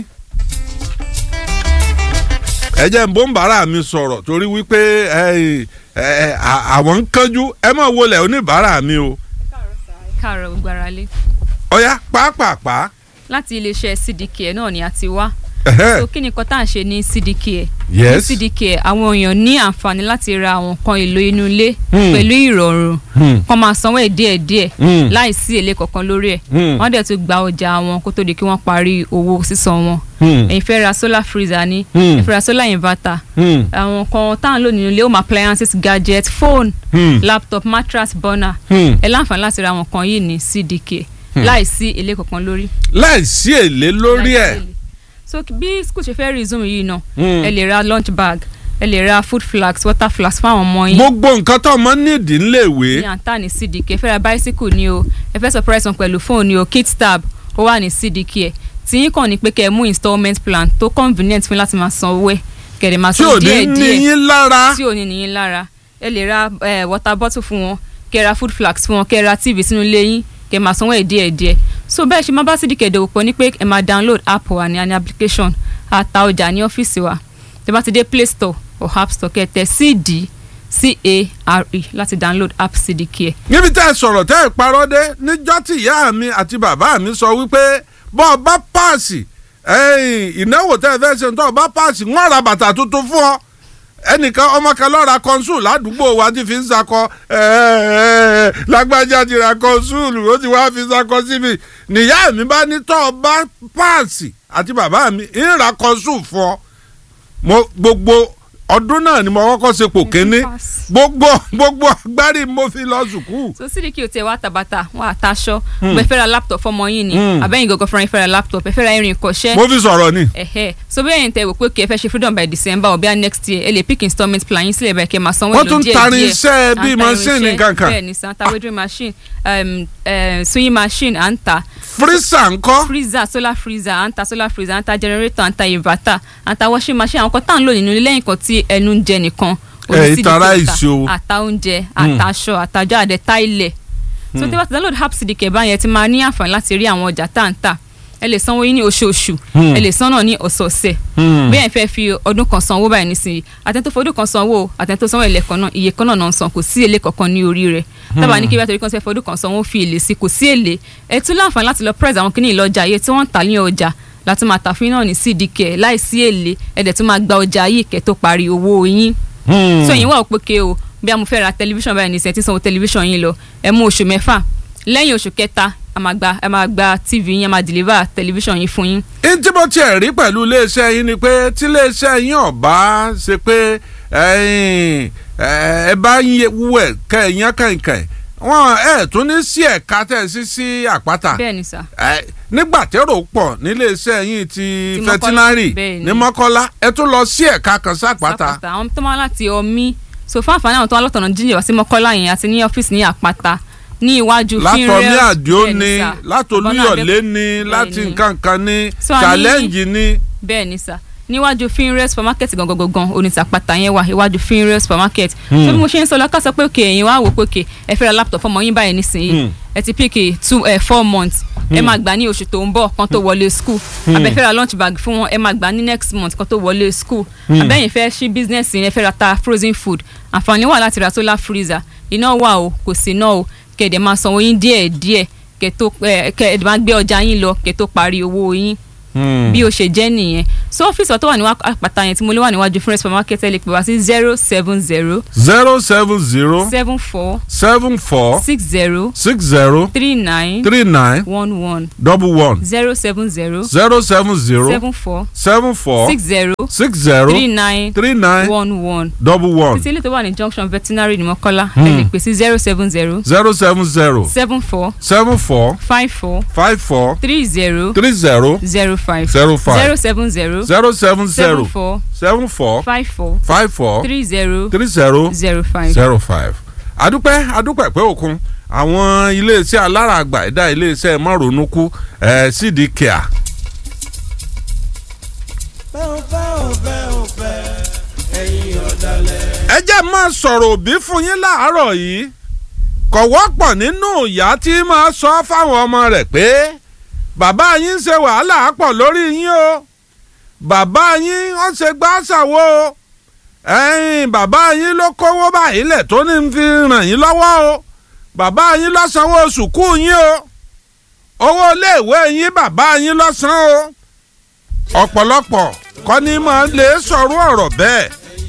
ẹ jẹ́ ń bó ń bàárà mi sọ̀rọ̀ torí wípé ẹ, ẹ, à- àwọn ń kánjú ẹ mọ̀ wọlé oníbàárà mi o. káàárọ̀ gbogbo ara lé ọ̀ya pàápàá láti iléeṣẹ́ cdk náà ni a ti wá Ẹhẹ́. so kí ni nǹkan tá à ń ṣe ní cdk Yes. ní cdk àwọn èèyàn ní àǹfààní láti ra àwọn nǹkan èlò inú ilé Hmm. pẹ̀lú ìrọ̀rùn Hmm. kọ́ máa sanwó ẹ̀ díẹ̀ díẹ̀ Hmm. láì sí èlé kankan lórí ẹ̀ Hmm. wọ́n dẹ̀ tún gba ọjà wọn kó tó di kí wọ́n parí owó sísan wọn Hmm. ẹ̀yin fẹ́ ra solar freezer ni Hmm. ẹ fẹ́ ra solar inverter Hmm. àwọn kan tá à ń lò nínú ilé home appliances gadget phone Hmm. laptop mattress burner Hmm. ẹ láǹfààní láti ra àwọn nǹkan yìí ní cdk láì sí èlé kankan lórí láìsí èlé lórí ẹ̀ láìsí èlé. so bí school ṣe fẹ́ resume yìí náà Hmm. ẹ lè ra lunch bag ẹ lè ra food flags water flags fún àwọn ọmọ yín gbogbo nǹkan tó ọmọ nídìí ńléèwé ní àǹtá ní cdk ẹ fẹ́ ra bicycle ni o ẹ fẹ́ surprise wọn pẹ̀lú phone ni o kit tab ó wà ní cdk ẹ tí yín kàn ní pé kẹ́ ẹ mú installment plan tó convenient fún yín láti máa san owó ẹ kẹ̀dẹ̀ máa tí san ò ní díẹ̀ díẹ̀ níyín lára tí ò ní níyín lára ẹ lè ra eh, water bottle fún wọn kẹ́ ẹ ra food flags fún wọn kẹ́ ẹ ra tv sínú ilé yín kẹ́ ẹ máa sanwó ẹ̀ díẹ̀ díẹ̀ so bẹ́ẹ̀ ṣe máa bá cdk dòwò pọ̀ ní pé ẹ máa download app wa ní àní application àta ọjà ní ọ́fíìsì wa tẹ́ bá ti dé play store or app store kẹ́ ẹ tẹ cd c-a-r-e láti download app cdk ẹ níbi tẹ́ ẹ sọ̀rọ̀ tẹ́ ẹ parọ́ dé níjọ́ tí ìyá mi àti bàbá mi sọ wípé bọ́ ọ bá páàsì ẹ̀yìn ìnáwó tẹ́ ẹ fẹ́ ṣe tó ọ bá páàsì wọ́n ra bàtà tuntun fún ọ ẹnìkan ọmọ kan lọ́ọ́ ra kọ́nsùl ládùúgbò wa ti fi ń sakọ ẹ̀ẹ́ lágbájá ti ra kọ́nsùl ó ti wá fi sakọ síbi nìyá mi bá ní tọ́ ọ bá páàsì àti bàbá mi ń ra kọ́nsùl fún ọ mo gbogbo ọdún náà ni mo kọ́kọ́ ṣe pò kéne pass. gbogbo gbogbo agbárí mo fi lọ sùkúù. so cdk ò tiẹ̀ wá tàbátà wọ́n àtàṣọ bó ẹ fẹ́ ra laptop fọmọ yín ni Hmm. àbẹ́yìn gọ́gọ́ fúnra yín fẹ́ ra laptop ẹ fẹ́ ra irin ìkọ́ṣẹ́ mo fi sọ̀rọ̀ ni. ẹ̀hẹ́ so bẹ́ẹ̀ yẹn tẹ wò pé kí ẹ fẹ́ ṣe freedom by december or bíi next year ẹ lè pick installment plan yín sílẹ̀ bẹ́ẹ̀ kẹ́ máa sanwó Wọ́n èlò tún díẹ̀ tarin díẹ̀. iṣẹ́ À ń bíi ta machine irinṣẹ́, kankan. bẹ́ẹ̀ ni sàn ta wedding machine um, uh, sewing machine à ń ta fírísà ńkọ́ freezer solar freezer à ń ta solar freezer à ń ta generator à ń ta inverter à ń ta washing machine àwọn kan tá à ń lò nínú ilé lẹ́yìn kan tí ẹnu ń jẹ nìkan Ẹ, oní CDK ìtara ta. ìṣó. àta oúnjẹ àtàṣọ àtàjọ àdẹ táìlẹ̀ so tí wọ́n ti download app cdk báyẹn ti máa ní àǹfààní láti rí àwọn ọjà tá à ń tà ẹ lè sanwó yín ní oṣooṣù ẹ lè san náà ní ọ̀sọ̀ọ̀sẹ̀ bí ẹ̀ fẹ́ fi ọdún kan sanwó báyìí nísìnyí àtẹ̀ntó fọdún kan sanwó àtẹ̀ntó sanwó ilẹ̀ kan náà iye kan náà náà ń san kò sí èlé kankan ní orí rẹ̀ tábà ní kí bá torí kan fẹ́ fọdún kan sanwó fi èlé sí kò sí èlé ẹ tún láǹfààní láti lọ price àwọn kìíní ìlọjà iye tí wọ́n ń tà ní ọjà láti máa tà fún yín náà ní cdk láì sí èlé ẹ dẹ̀ tún máa gba ọjà yìí kẹ́ tó parí owó yín so ẹ̀yin wà ó pé ké o bí a mo fẹ́ ra tẹlifíṣàn báyìí ní sẹ́ẹ̀ tí sanwó tẹlifíṣàn yín lọ ẹ mú oṣù mẹ́fà lẹ́yìn oṣù kẹta a máa gba ẹ máa gba tv yín a máa deliver tẹlifíṣàn yín fún yín n tí mo tiẹ̀ rí pẹ̀lú iléeṣẹ́ yín ni pé tí iléeṣẹ́ yín ọ̀bá ṣe pé ẹ̀yin, ẹ ẹ bá yín wú ẹ̀ kẹ́ ẹ̀ yán kẹ̀kẹ́ wọn ẹ̀ tún ní sí ẹ̀ka tẹ̀ sí sí àpáta bẹ́ẹ̀ ni sà Ẹ, nígbà tẹ́rò pọ̀ níléeṣẹ́ yín ti Ti Mọ́kọ́lá, fẹtinárì bẹ́ẹ̀ ni. ní mọ́kọ́lá ẹ tún lọ sí ẹ̀ka kan sápáta sápàtà àwọn tó máa láti ọmí so fún àǹfààní àwọn tó wá lọ́tọ̀nà jíjìn wá sí mọ́kọ́lá yẹn àti ní ọ́fíìsì ní àpáta ní iwájú látọ̀mí Finrail, àdìó bẹ́ẹ̀ ni sà. látolúyọ̀lé Ọ̀bọ̀nà ni Abẹ́òkúta, láti bẹ́ẹ̀ ni. nǹkan kan ní So, a ní- challenge ni. bẹ́ẹ̀ ni sà níwájú finrail supermarket gangan gangan onítàpàtà yẹn wà iwájú finrail supermarket so bí mo ṣe ń sọ lọ́kàn sọ pé òkè ẹ̀yin wá wò pé òkè ẹ fẹ́ ra laptop fọmọ yín báyìí nísìnyí ẹ ti pick two eh, four months ẹ máa gbà ní oṣù tó ń bọ̀ kan tó wọlé school abẹ́fẹ́ ra lunch bag fún wọn ẹ máa gbà ní next month kan tó wọlé school abẹ́yìn fẹ́ ṣí business yẹn ẹ fẹ́ ra ta frozen food àǹfààní wà láti ra solar freezer iná wà o kò sí iná o kẹ̀dẹ̀ máa sanwó yín díẹ̀ díẹ̀ kẹ̀ tó kẹ̀dẹ̀ máa gbé ọjà yín lọ kẹ̀ tó parí owó yín bí o ṣe jẹ́ nìyẹn so ọ́fíìsì ọ̀tọ̀ wà ní àpáta yẹn tí mo lè wà níwájú fún supermarket ẹ lè pè wá sí zero seven zero zero seven zero seven four seven four six zero six zero three nine three nine one one double one zero seven zero zero seven zero seven four seven four six zero six zero three nine three nine one one double one títí ilé tó wà ní junction veterinary ní mọ́kọ́lá ẹ lè pè sí zero seven zero zero seven zero seven four seven four five four five four three zero three zero zero five zero five zero seven zero zero seven seven zero four seven four five four five four three zero three zero zero five. zero five. adúpẹ́ adúpẹ́ pé òkun àwọn iléeṣẹ́ alára àgbà ẹ̀dá iléeṣẹ́ márùnúkú ẹ̀ sídìí kíá. bẹ́ẹ̀ ò fẹ́ ò fẹ́ ò fẹ́ ẹ̀yin ọ̀dàlẹ̀. ẹ jẹ́ máa sọ̀rọ̀ òbí fún yín láàárọ̀ yìí kò wọ́pọ̀ nínú ìyá tí máa sọ fáwọn ọmọ rẹ̀ pé bàbá yín ń ṣe wàhálà pọ̀ lórí yín o bàbá yín ó ṣe gbàṣàwó o ẹ̀yin bàbá yín ló kówó báyìí lẹ̀ tó ní fi ràn yín lọ́wọ́ o bàbá yín ló sanwó sùkúù yín o owó iléèwé yín bàbá yín ló san o ọ̀pọ̀lọpọ̀ kọ́ ni máa lè sọ̀rọ̀ ọ̀rọ̀ bẹ́ẹ̀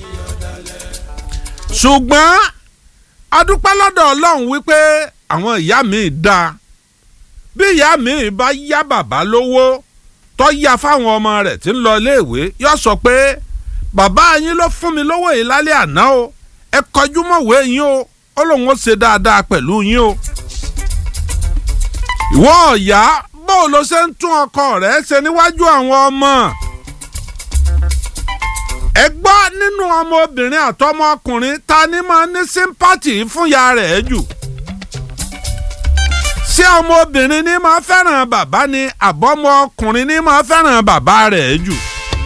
ṣùgbọ́n adúpẹ́ lọ́dọ̀ ọlọ́run wípé àwọn ìyá mi dáa bí ìyá mi bá yá bàbá lówó tó yá fáwọn ọmọ rẹ̀ tí ń lọ iléèwé yóò sọ pé bàbá yín ló fún mi lówó yìí lálẹ́ àná o ẹ kọjú mọ̀wé yín o ó lóun ó ṣe dáadáa pẹ̀lú yín o. ìwọ ọ̀yá bó ló ṣe ń tún ọkọ rẹ̀ ṣe níwájú àwọn ọmọ ẹ gbọ́ nínú ọmọbìnrin àtọmọkùnrin ta ni máa ní sympathy fún ya rẹ̀ jù ṣé ọmọbìnrin ní máa fẹ́ràn bàbá ni àbọ̀mọkùnrin ní máa fẹ́ràn bàbá rẹ̀ jù.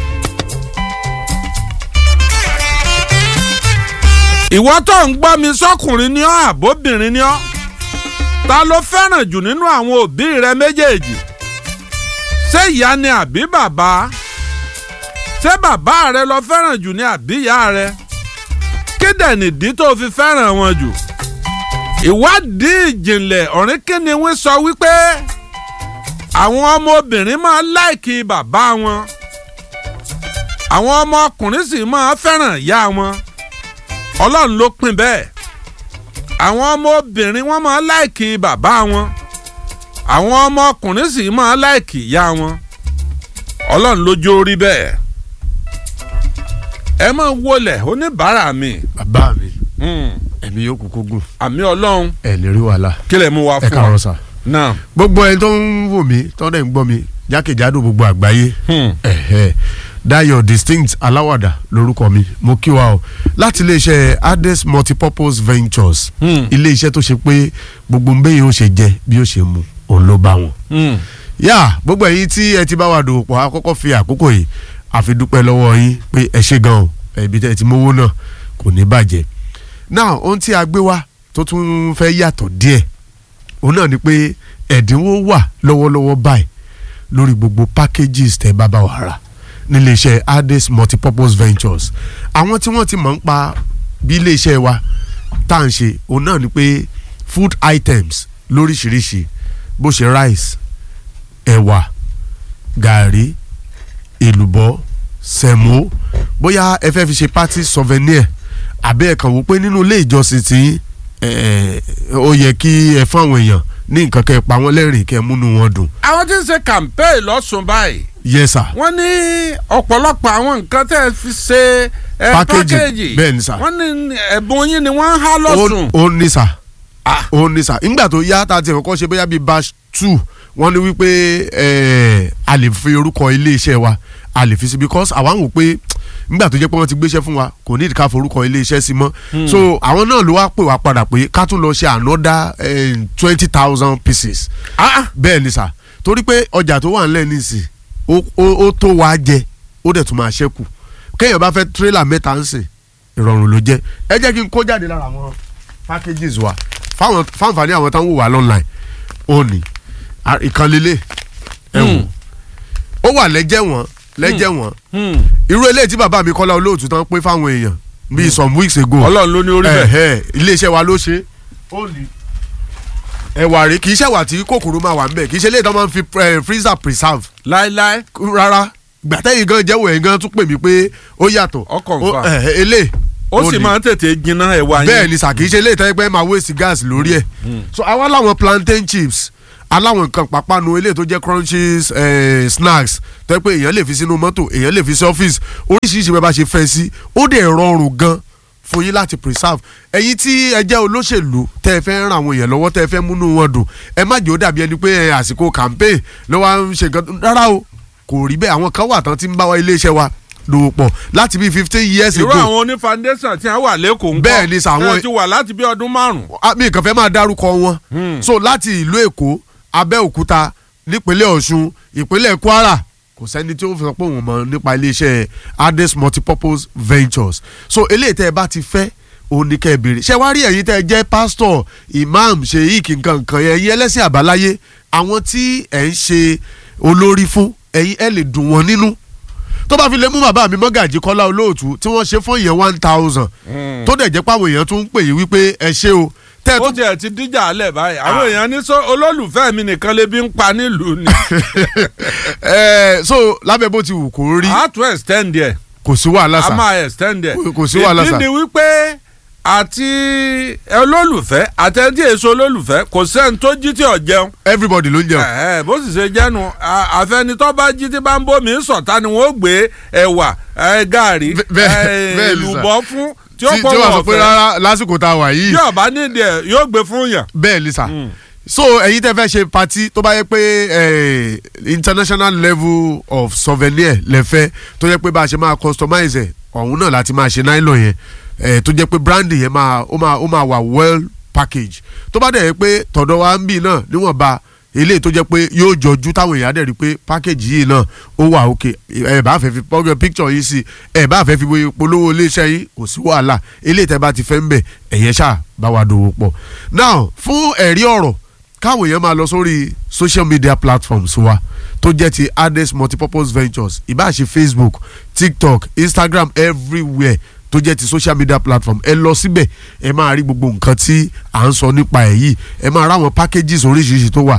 ìwọ tó ń gbọ́ mi sọ́kùnrin ni ọ́ àbóbìnrin ni ọ́ ta ló fẹ́ràn jù nínú àwọn òbí rẹ méjèèjì ṣé ìyá ni àbí bàbá ṣé bàbá rẹ lọ fẹ́ràn jù ní àbí ìyá rẹ kéde nìdí tó fi fẹ́ràn wọn jù ìwádìí ìjìnlẹ̀ ọ̀rìnkìnní wí sọ wípé àwọn ọmọbìnrin máa láìkì bàbá wọn àwọn ọmọkùnrin sì máa fẹ́ràn ìyá wọn ọlọ́run ló pín bẹ́ẹ̀ àwọn ọmọbìnrin wọn máa láìkì bàbá wọn àwọn ọmọkùnrin sì máa láìkì ìyá wọn ọlọ́run ló jó rí bẹ́ẹ̀ ẹ máa wọlé oníbàárà mi bàbá mi ẹ̀mí yóò kúkú gùn àmì ọlọ́run ẹ̀ lè rí wàhálà kí lè mú wa ẹ fún káàárọ̀ wa sà. náà gbogbo ẹni tó ń wò mí tó dẹ̀ ń gbọ́ mi jákèjádò gbogbo àgbáyé Hmm. ẹ̀hẹ́ Dayo distinct aláwàdà lórúkọ mi mo kí wa o láti iléeṣẹ́ Ades multipurpose ventures Hmm. iléeṣẹ́ tó ṣe pé gbogbo ń bẹ́yìn ó ṣe jẹ bí ó ṣe mu òun ló bá wọn Hmm. yá gbogbo ẹ̀yin tí ẹ ti bá wa dòwò pọ̀ àkọ́kọ́ fi àkókò yìí àfi dúpẹ́ lọ́wọ́ yín pé ẹ ṣe gan o ẹbí tẹ́ ẹ ti mówó náà kò ní bàjẹ́ náà ohun tí a gbé wá tó tún fẹ́ yàtọ̀ díẹ̀ òun náà ni pé ẹ̀dínwó wà lọ́wọ́lọ́wọ́ báyìí lórí gbogbo packages tẹ́ bá bá wa rà nílé iṣẹ́ Ades multipurpose ventures àwọn tí wọ́n ti mọ̀ ń pa bí ilé iṣẹ́ wa tá à ń ṣe òun náà ni pé food items lóríṣiríṣi bó ṣe rice ẹ̀wà gàrí èlùbọ́ sẹ̀mó bóyá ẹ fẹ́ fi ṣe party souvenir àbí ẹ kàn wò pé nínú ilé ìjọsìn tí ẹ, ó yẹ kí ẹ fún àwọn èèyàn ní nǹkan kẹ́ ẹ pa wọ́n lẹ́rìn kẹ́ ẹ múnú wọn dùn. àwọn tí ń ṣe campaign lọ́sùn báyìí yes sir. wọ́n ní ọ̀pọ̀lọpọ̀ àwọn nǹkan tẹ́ ẹ fi ṣe ẹ Packaging, pákéjì bẹ́ẹ̀ ni sà. wọ́n ní ẹ̀bùn yín ni wọ́n ń há lọ́sùn. ó ó ní sà ó ní sà nígbà tó yá tá a ti kọ́kọ́ ṣe bóyá bíi batch two wọ́n ní wípé eh, a lè fi orúkọ iléeṣẹ́ wa a lè fi sí because àwa ń wò pé nígbà tó jẹ́ pé wọ́n ti gbéṣẹ́ fún wa kò ní ìdíkà forúkọ iléeṣẹ́ sí mọ́ so àwọn náà ló wá pè wá padà pé ká tún lọ ṣe another twenty thousand pieces Ah, bẹ́ẹ̀ ni sà torí pé ọjà tó wà nílẹ̀ nísìn ó ó- ó tó wàá jẹ ó dẹ̀ tún máa ṣẹ́kù kéèyàn bá fẹ́ tírélà mẹ́ta ń sìn ìrọ̀rùn ló jẹ́ ẹ jẹ́ kí n kó jáde lára àwọn packages wa fáwọn fáǹfààní àwọn táwọn wò wá online ó ní À, ìkànnlélẹ̀ ẹ̀wọ̀n ó wà lẹ́jẹ̀ wọ́n lẹ́jẹ̀ wọ́n irú eléyìí tí bàbá mi kọ́lá olóòtú tán pé fáwọn èèyàn bíi some weeks ago ọlọ́run ló ní orí bẹ́ẹ̀. ẹ̀hẹ́, iléeṣẹ́ wa ló ṣe ó ní ẹ̀wà rè kì í ṣẹ̀wà tí kòkòrò máa wà ń bẹ̀ kì í ṣe eléyìí tó máa ń fi eh, freezer preserve láéláé rárá gbàtẹ́yìn gan jẹ́wọ́ ẹ̀ gan tún pè mí pé ó yàtọ̀ Ó confirm. ẹ̀hẹ́, eléyìí ó sì ní. máa ń tètè jiná ẹ̀wà yín. bẹ́ẹ̀ ni sà kì í ṣe eléyìí tẹ́lẹ̀ pé máa waste gas lórí ẹ̀ so àwa láwọn plantain chips aláwọn nǹkan pàpánu eléyìí tó jẹ́ crunches eh, snacks tó yẹ pé èèyàn lè fi sínú mọ́tò èèyàn lè fi sí ọ́fíìsì oríṣiríṣi bẹ́ẹ̀ bá ṣe fẹ́ sí ó dẹ̀ rọrùn gan fún yín láti preserve ẹ̀yin tí ẹ jẹ́ olóṣèlú tẹ́ ẹ fẹ́ ràn àwọn èèyàn lọ́wọ́ tẹ́ ẹ fẹ́ múnú wọn dùn ẹ má jẹ́ ó dàbí ẹni pé ẹ, àsìkò campaign ló wá ń ṣe nǹkan rárá o kò rí bẹ́ẹ̀ àwọn kan wà tán tí ń bá wa iléeṣẹ́ wa lò pọ̀ láti bí fifteen years irú ago àwọn oní foundation tí wọ́n wà lẹ́kọ̀ọ́ ńkọ́ Bẹ́ẹ̀ ni sà, àwọn- ẹ ti wà láti bí ọdún márùn-ún. Ah, mi kàn fẹ́ máa dárúkọ wọn so láti ìlú èkó abẹ́òkúta nípínlẹ̀ ọ̀ṣun ìpínlẹ̀ kwara kò sẹ́ni tí ó fi sọ pé òun mọ̀ nípa iléeṣẹ́ ades multipurpose ventures so eléyìí tẹ́ ẹ bá ti fẹ́ òun ní kẹ́ ẹ béèrè ṣé wàá rí ẹ̀yin tẹ́ ẹ jẹ́ pásítọ̀ imam sheik nǹkan nǹkan yẹn ẹ̀yin ẹlẹ́sìn àbáláyé àwọn tí ẹ̀ ń ṣe olórí fún ẹ̀yin ẹ̀ lè dùn wọ́n nínú tó bá fi lè mú bàbá mi mọ́gàjì kọ́lá olóòtú tí wọ́n ṣe fún ìyẹn one thousand tó dẹ̀ jẹ́ pàwọn èèyàn tún ń pè yín wípé ẹ ṣe o tẹ́ ẹ ó tún tiẹ̀ ti díjà alẹ̀ báyìí àwọn èèyàn ní sọ olólùfẹ́ mi nìkan lè bí ń pa nílùú ni. ẹ so lábẹ́ bó ti wù kó rí a tún extend ẹ̀ kò sí wàhálà a sà máa extend ẹ̀. Kò- kò sí wàhálà sà. ìdí ni wípé àti olólùfẹ́ àtẹ̀tí èso olólùfẹ́ kò sẹ́ni tó jí tí ò jẹun. everybody ló ń jẹun Ẹ̀ẹ́, bó sì ṣe jẹ́nu à- àfẹnitọ́ bá jí tí bá ń bómi sọ̀tá ni wọ́n gbé ẹ̀wà ẹ̀, gàrí Bẹ́- bẹ́ẹ̀- ẹ̀, bẹ́ẹ̀ ni sà. èlùbọ́ fún tí ó tí pọ̀ tí wọ́n sọ wọ́n pé fẹ́ rárá lásìkò tá a wà yìí yóò bá nídìí ẹ̀ yóò gbé fún yàn. bẹ́ẹ̀ ni sà so ẹ̀yin tẹ́ fẹ́ ṣe party tó bá yẹ pé eh, international level of souvenir lẹ́fẹ́ tó yẹ pé bá a ṣe máa customize ẹ̀ ọ̀hún náà láti máa ṣe nylon yẹn eh, tó jẹ́ pé branding yẹn máa ó máa ó máa wà well package tó bá dẹ̀ yẹ pé tọ̀dọ̀ wa ń bì náà níwọ̀nba eléyìí tó jẹ́ pé yóò jọjú táwọn èèyàn á dẹ̀ rí i pé package yìí náà ó wà òkè ẹ̀ bá fẹ́ fi pọ́gẹ́ picture yìí sí ẹ̀ bá fẹ́ fi polówó iléeṣẹ́ yìí kò sí wàhálà eléyìí tẹ́ bá ti fẹ́ ń bẹ̀ ẹ̀yẹn ṣáà bá wa dòwò pọ̀ now fún ẹ̀rí ọ̀rọ̀ káwọn èèyàn máa lọ sórí social media platforms wa tó jẹ́ ti ades multipurpose ventures ìbáṣe facebook tiktok instagram everywhere tó jẹ́ ti social media platform ẹ lọ síbẹ̀ ẹ máa rí gbogbo nǹkan tí à ń sọ nípa ẹ̀ yìí ẹ máa ráwọn packages oríṣiríṣi tó wà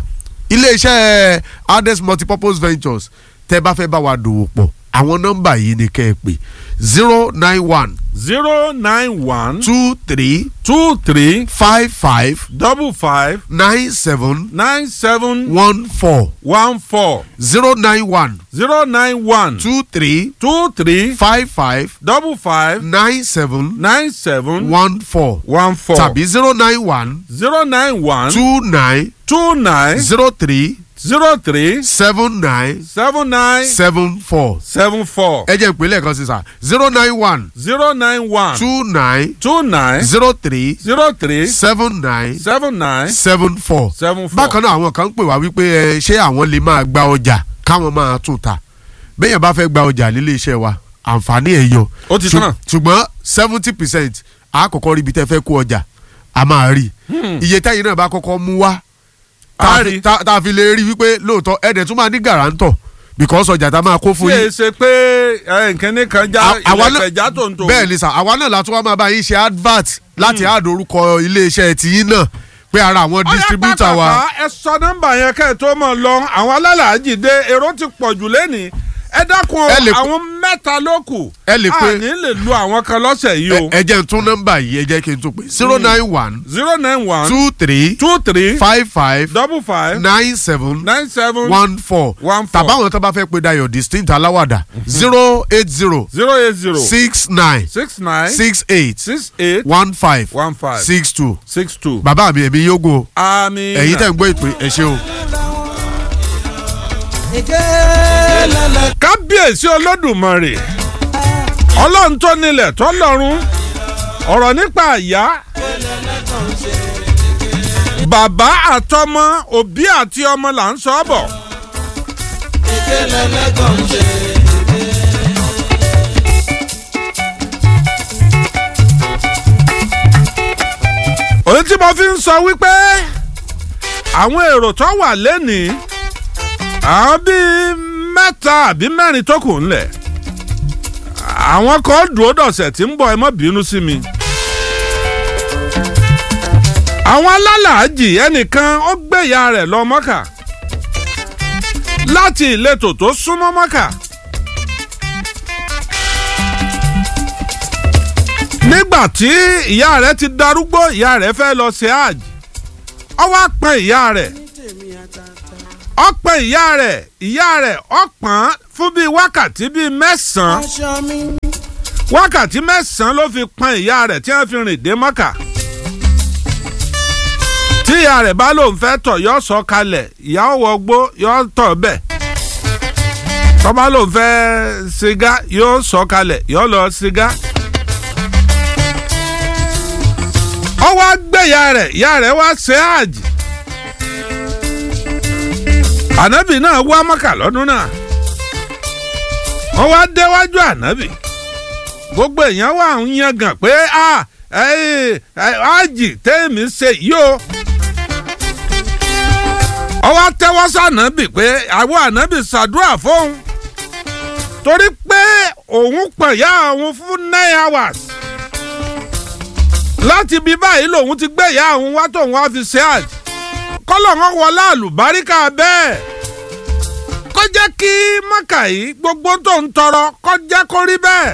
iléeṣẹ́ ades multipurpose ventures tẹ́ bá fẹ́ bá wa dòwò pọ̀ àwọn nọ́mbà yìí ni kẹ́ ẹ pè zero nine one zero nine one two three two three five five double five nine seven nine seven one four one four zero nine one zero nine one two three two three five five double five nine seven nine seven one four one four tàbí zero nine one zero nine one two nine two nine zero three zero three seven nine seven nine seven four. seven four ẹ jẹ́ ìpínlẹ̀ kan sí sà zero nine one zero nine one two nine two nine zero three zero three seven nine seven nine seven four. seven four. bákan náà àwọn kan ń pè wá wípé ẹ ṣé àwọn lè máa gba ọjà káwọn máa tún ta bẹ́ẹ̀ bá fẹ́ gba ọjà nílé iṣẹ́ wa àǹfààní ẹ̀ yọ Ó ti Ṣù- tán. ṣùgbọ́n seventy percent àkọ́kọ́ ríbi tẹ́ fẹ́ kó ọjà a máa rí iye tẹ́yìn náà bá kọ́kọ́ mú wá tá A a rí. fi- tá tá a fi lè rí wípé lóòótọ́ ẹ̀dẹ̀ tún máa ní gàrántọ̀ because ọjà tá a máa kó tí fún e yín ṣe pé ẹ, nkíní kan já À- àwa náà- ilẹ̀kẹ̀ já tó ń tó. bẹ́ẹ̀ ni sà àwa náà látún wá máa bá yín ṣe advert láti add orúkọ iléeṣẹ́ tiyín náà pé ara àwọn distributor wa. ẹ sọ nọ́mbà yẹn kẹ́ ẹ tó mọ̀ lọ àwọn alálàájì dé èrò ti pọ̀ jù lẹ́nìí ẹ dákun Ẹ lè pe- àwọn mẹ́ta ló kù Ẹ lè pe- àní lè lu àwọn kan lọ́sẹ̀ yìí o. ẹ ẹ jẹ́ n tún nọ́mbà yìí ẹ jẹ́ kí n tún pè zero nine one zero nine one two three two three five five double five nine seven nine seven one four one four tàbáwọn tó bá fẹ́ pe Dayọ̀ distinct aláwàdà zero eight zero zero eight zero six nine six nine six eight six eight one five one five six two six two. bàbá mi èmi yógo àmín. ẹ̀yin tẹ̀ ń gbọ́ ìpè ẹ ṣé o. kábíyèsí olódùmarè ọlọ́run tó nílẹ̀ tó lọ́run ọ̀rọ̀ nípa àyà bàbá àtọmọ òbí àti ọmọ là ń sọ bọ̀. ohun tí mo fi ń sọ wípé àwọn èrò tó wà lẹ́nìí àwọn bíi mẹ́ta àbí mẹ́rin tó kù ńlẹ̀ àwọn kan dúró dọ̀sẹ̀ tí ń bọ̀ ẹ má bínú sí mi. àwọn alálàájì ẹnìkan ó gbé ìyá rẹ̀ lọ mọ́kà láti ìletò tó súnmọ́ mọ́kà. nígbà tí ìyá rẹ̀ ti darúgbó ìyá rẹ̀ fẹ́ lọ ṣe hajj ó wá pọn ìyá rẹ̀ ó pọn ìyá rẹ̀ ìyá rẹ̀ ó pọn fún bíi wákàtí bíi mẹ́sàn-án wákàtí mẹ́sàn-án ló fi pọn ìyá rẹ̀ tí wọ́n fi rìn dé mọ́kà tí ìyá rẹ̀ bá lóun fẹ́ tọ̀ yọ sọ kalẹ̀ ìyá ó wọgbó yọ tọ̀ bẹ́ẹ̀ tọ́ba lóun fẹ́ sìgá yóò sọ kalẹ̀ yọ lọ sìgá. ó wá gbé ìyá rẹ̀ ìyá rẹ̀ wá ṣe hajj ànábì náà wá mọ́kà lọ́dún náà wọ́n wá déwájú ànábì gbogbo èèyàn wà ń yangàn pé ájì tẹ́ẹ̀mí ṣe yìí o ọwọ́ tẹ́wọ́ sànábì pé àwọn ànábì ṣàdúrà fóun torí pé òun pẹ̀yà òun fún nine hours láti bí báyìí lòun ti gbé ìyá òun wá tóun wá fi ṣe àjì kọ́lọ̀ wọn wọlé àlùbáríkà bẹ́ẹ̀ kó jẹ́ kí mọ́kà yìí gbogbo tó ń tọrọ kó jẹ́ kó rí bẹ́ẹ̀.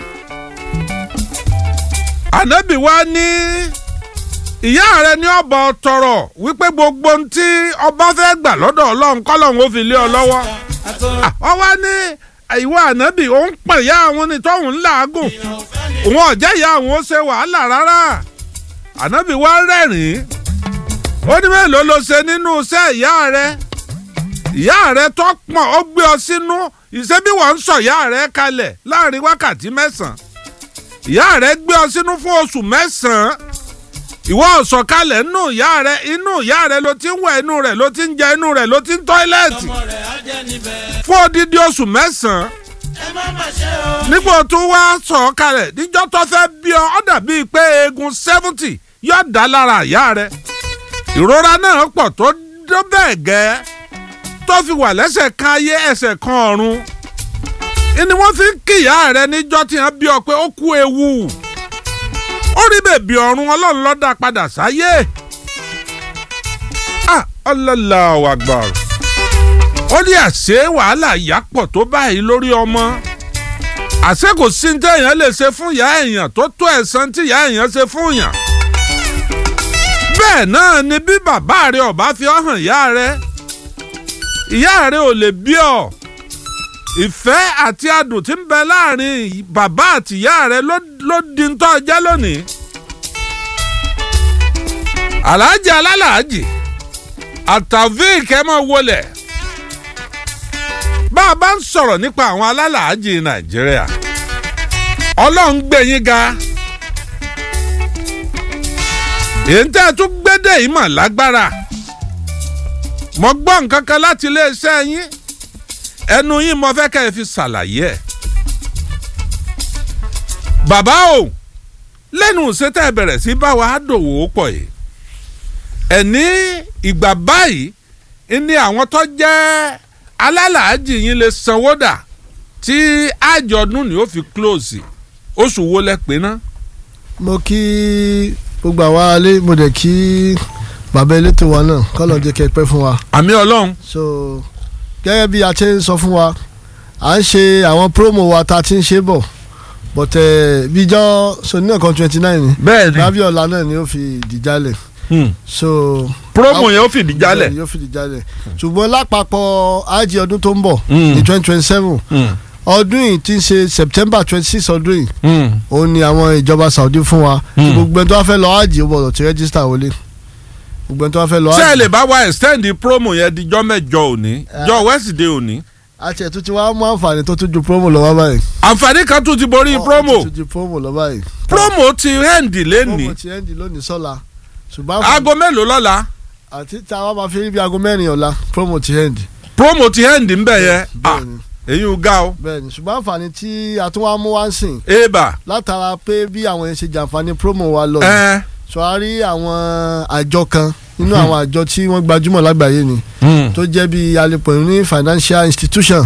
ànábì wa ní ìyá rẹ ní ọbọ tọrọ wípé gbogbo ohun tí ọba fẹ́ gbà lọ́dọ̀ ọlọ́run kọ́lọ́run ó fi lé ọ lọ́wọ́. ọ wá ní ìwọ ànábì òun pè ìyá àwọn ní tóun làágùn òun ọ̀jẹ́ ìyá àwọn ó ṣe wàhálà rárá ànábì wa rẹ́rìn-ín ó ní mélòó ló ṣe nínú iṣẹ́ ìyá rẹ ìyá rẹ tó pọ̀n ó gbé ọ sínú ìṣebí wọ́n ń sọ ìyá rẹ kalẹ̀ láàrin wákàtí mẹ́sàn-án ìyá rẹ gbé ọ sínú fún oṣù mẹ́sàn-án ìwọ ọ̀sọ̀kalẹ̀ nínú ìyá rẹ inú ìyá rẹ ló ti ń wẹ̀ inú rẹ ló ti ń jẹ inú rẹ ló ti ń tọ́ílẹ̀tì fún odidi oṣù mẹ́sàn-án nígbà tó wá sọ̀ kalẹ̀ níjọ́ tó fẹ́ bí ọ ọ́ dàbí pé eegun seventy yóò dá lára ìyá rẹ ìrora náà pọ̀ tó dó bẹ́ẹ̀ gẹ́ tó fi wà lẹ́sẹ̀ kan ayé ẹsẹ̀ kan ọ̀run ni wọ́n fi ń kíyà rẹ níjọ́ tí wọ́n bí ọ pé ó kú ewu ó rí bèbí ọ̀run ọlọ́run ló dá padà sáyé ah Allahu Akbar ó ní àṣé wàhálà ìyá pọ̀ tó báyìí lórí ọmọ àṣé kò sí ní téèyàn lè ṣe fún ìyá èèyàn tó tó ẹ̀san tí ìyá èèyàn ṣe fún yàn bẹ́ẹ̀ náà ni bí bàbá rẹ ọba fi ọ́ hàn ìyá rẹ ìyá rẹ ò lè bí ọ ìfẹ́ àti adùn tí ń bẹ láàrin bàbá àti ìyá rẹ ló di ń tọ́ jẹ́ lónìí. aláàjì alálàájì àtàvík ẹ máa wọlé bá a bá ń sọ̀rọ̀ nípa àwọn alálàájì nàìjíríà ọlọ́run gbé yín ga èyí tẹ́ ẹ tún gbédè yìí mọ̀ lágbára mo gbọ́ nǹkan kan láti iléeṣẹ́ yín ẹnu yín mo fẹ́ kẹ́ ẹ fi ṣàlàyé ẹ̀. bàbá o lẹ́nu ìṣètò ẹ bẹ̀rẹ̀ sí bá wa dòwò pọ̀ yìí ẹ̀ ní ìgbà báyìí ní àwọn tó jẹ́ alálàájì yín lè sanwó dà tí àjọ̀dún ni ó fi close oṣù wo lẹ pé ná. mo kí gbogbo àwa alẹ́ mo dẹ̀ kí bàbá elétò wa náà kọ́lọ̀ jẹ́ kẹ́ pẹ́ fún wa. àmì ọlọ́run. so gẹ́gẹ́ bí a ti ń sọ fún wa à ń ṣe àwọn promo wa tá a ti ń ṣe bọ̀ but bíjọ́ so ní ọ̀kan twenty nine ni bẹ́ẹ̀ ni lábíọ̀lá náà ni ó fi dìjálẹ̀ so promo yẹn ó fìdí jálẹ̀ yóò fìdí jálẹ̀ ṣùgbọ́n lápapọ̀ ájì ọdún tó ń bọ̀ ní twenty twenty seven ọdún yìí ti ń ṣe september twenty six ọdún yìí òun ni àwọn ìjọba saudi fún wa gbogbo ẹni tó wá fẹ́ lọ ájì ó gbọ́dọ̀ ti rẹ́gísítà wọlé gbogbo ẹni tó wá fẹ́ lọ ájì. ṣé ẹ lè bá wa extend promo yẹn di jọ́ mẹ́jọ òní jọ́ wednesday òní. àti ẹ̀ tún ti wá mú àǹfààní tó tún ju promo lọ wá báyìí. àǹfààní kan tún ti borí promo tún ju promo lọ báyìí. promo ti hẹ́ǹdì lẹ́nìí. promo ti hẹ́ǹdì lónìí sọ́la ṣùgbọ́n. aago mélòó lọ́la. àti tí a wá máa fi rí bí aago mẹ́rin ọ̀la promo ti hẹ́ǹdì. promo ti hẹ́ǹdì ń bẹ̀ yẹn èyí ò ga o. bẹ́ẹ̀ni ṣùgbọ́n àǹfààní tí a tún wá mú wá ń sìn. eba. látara pé bí àwọn yẹn ṣe jàǹfààní promo wa lọ. sọ a rí àwọn àjọ kan nínú àwọn àjọ tí wọ́n gbajúmọ̀ lágbàáyé ni tó jẹ́ bí alẹ́pọ̀ ní financial institution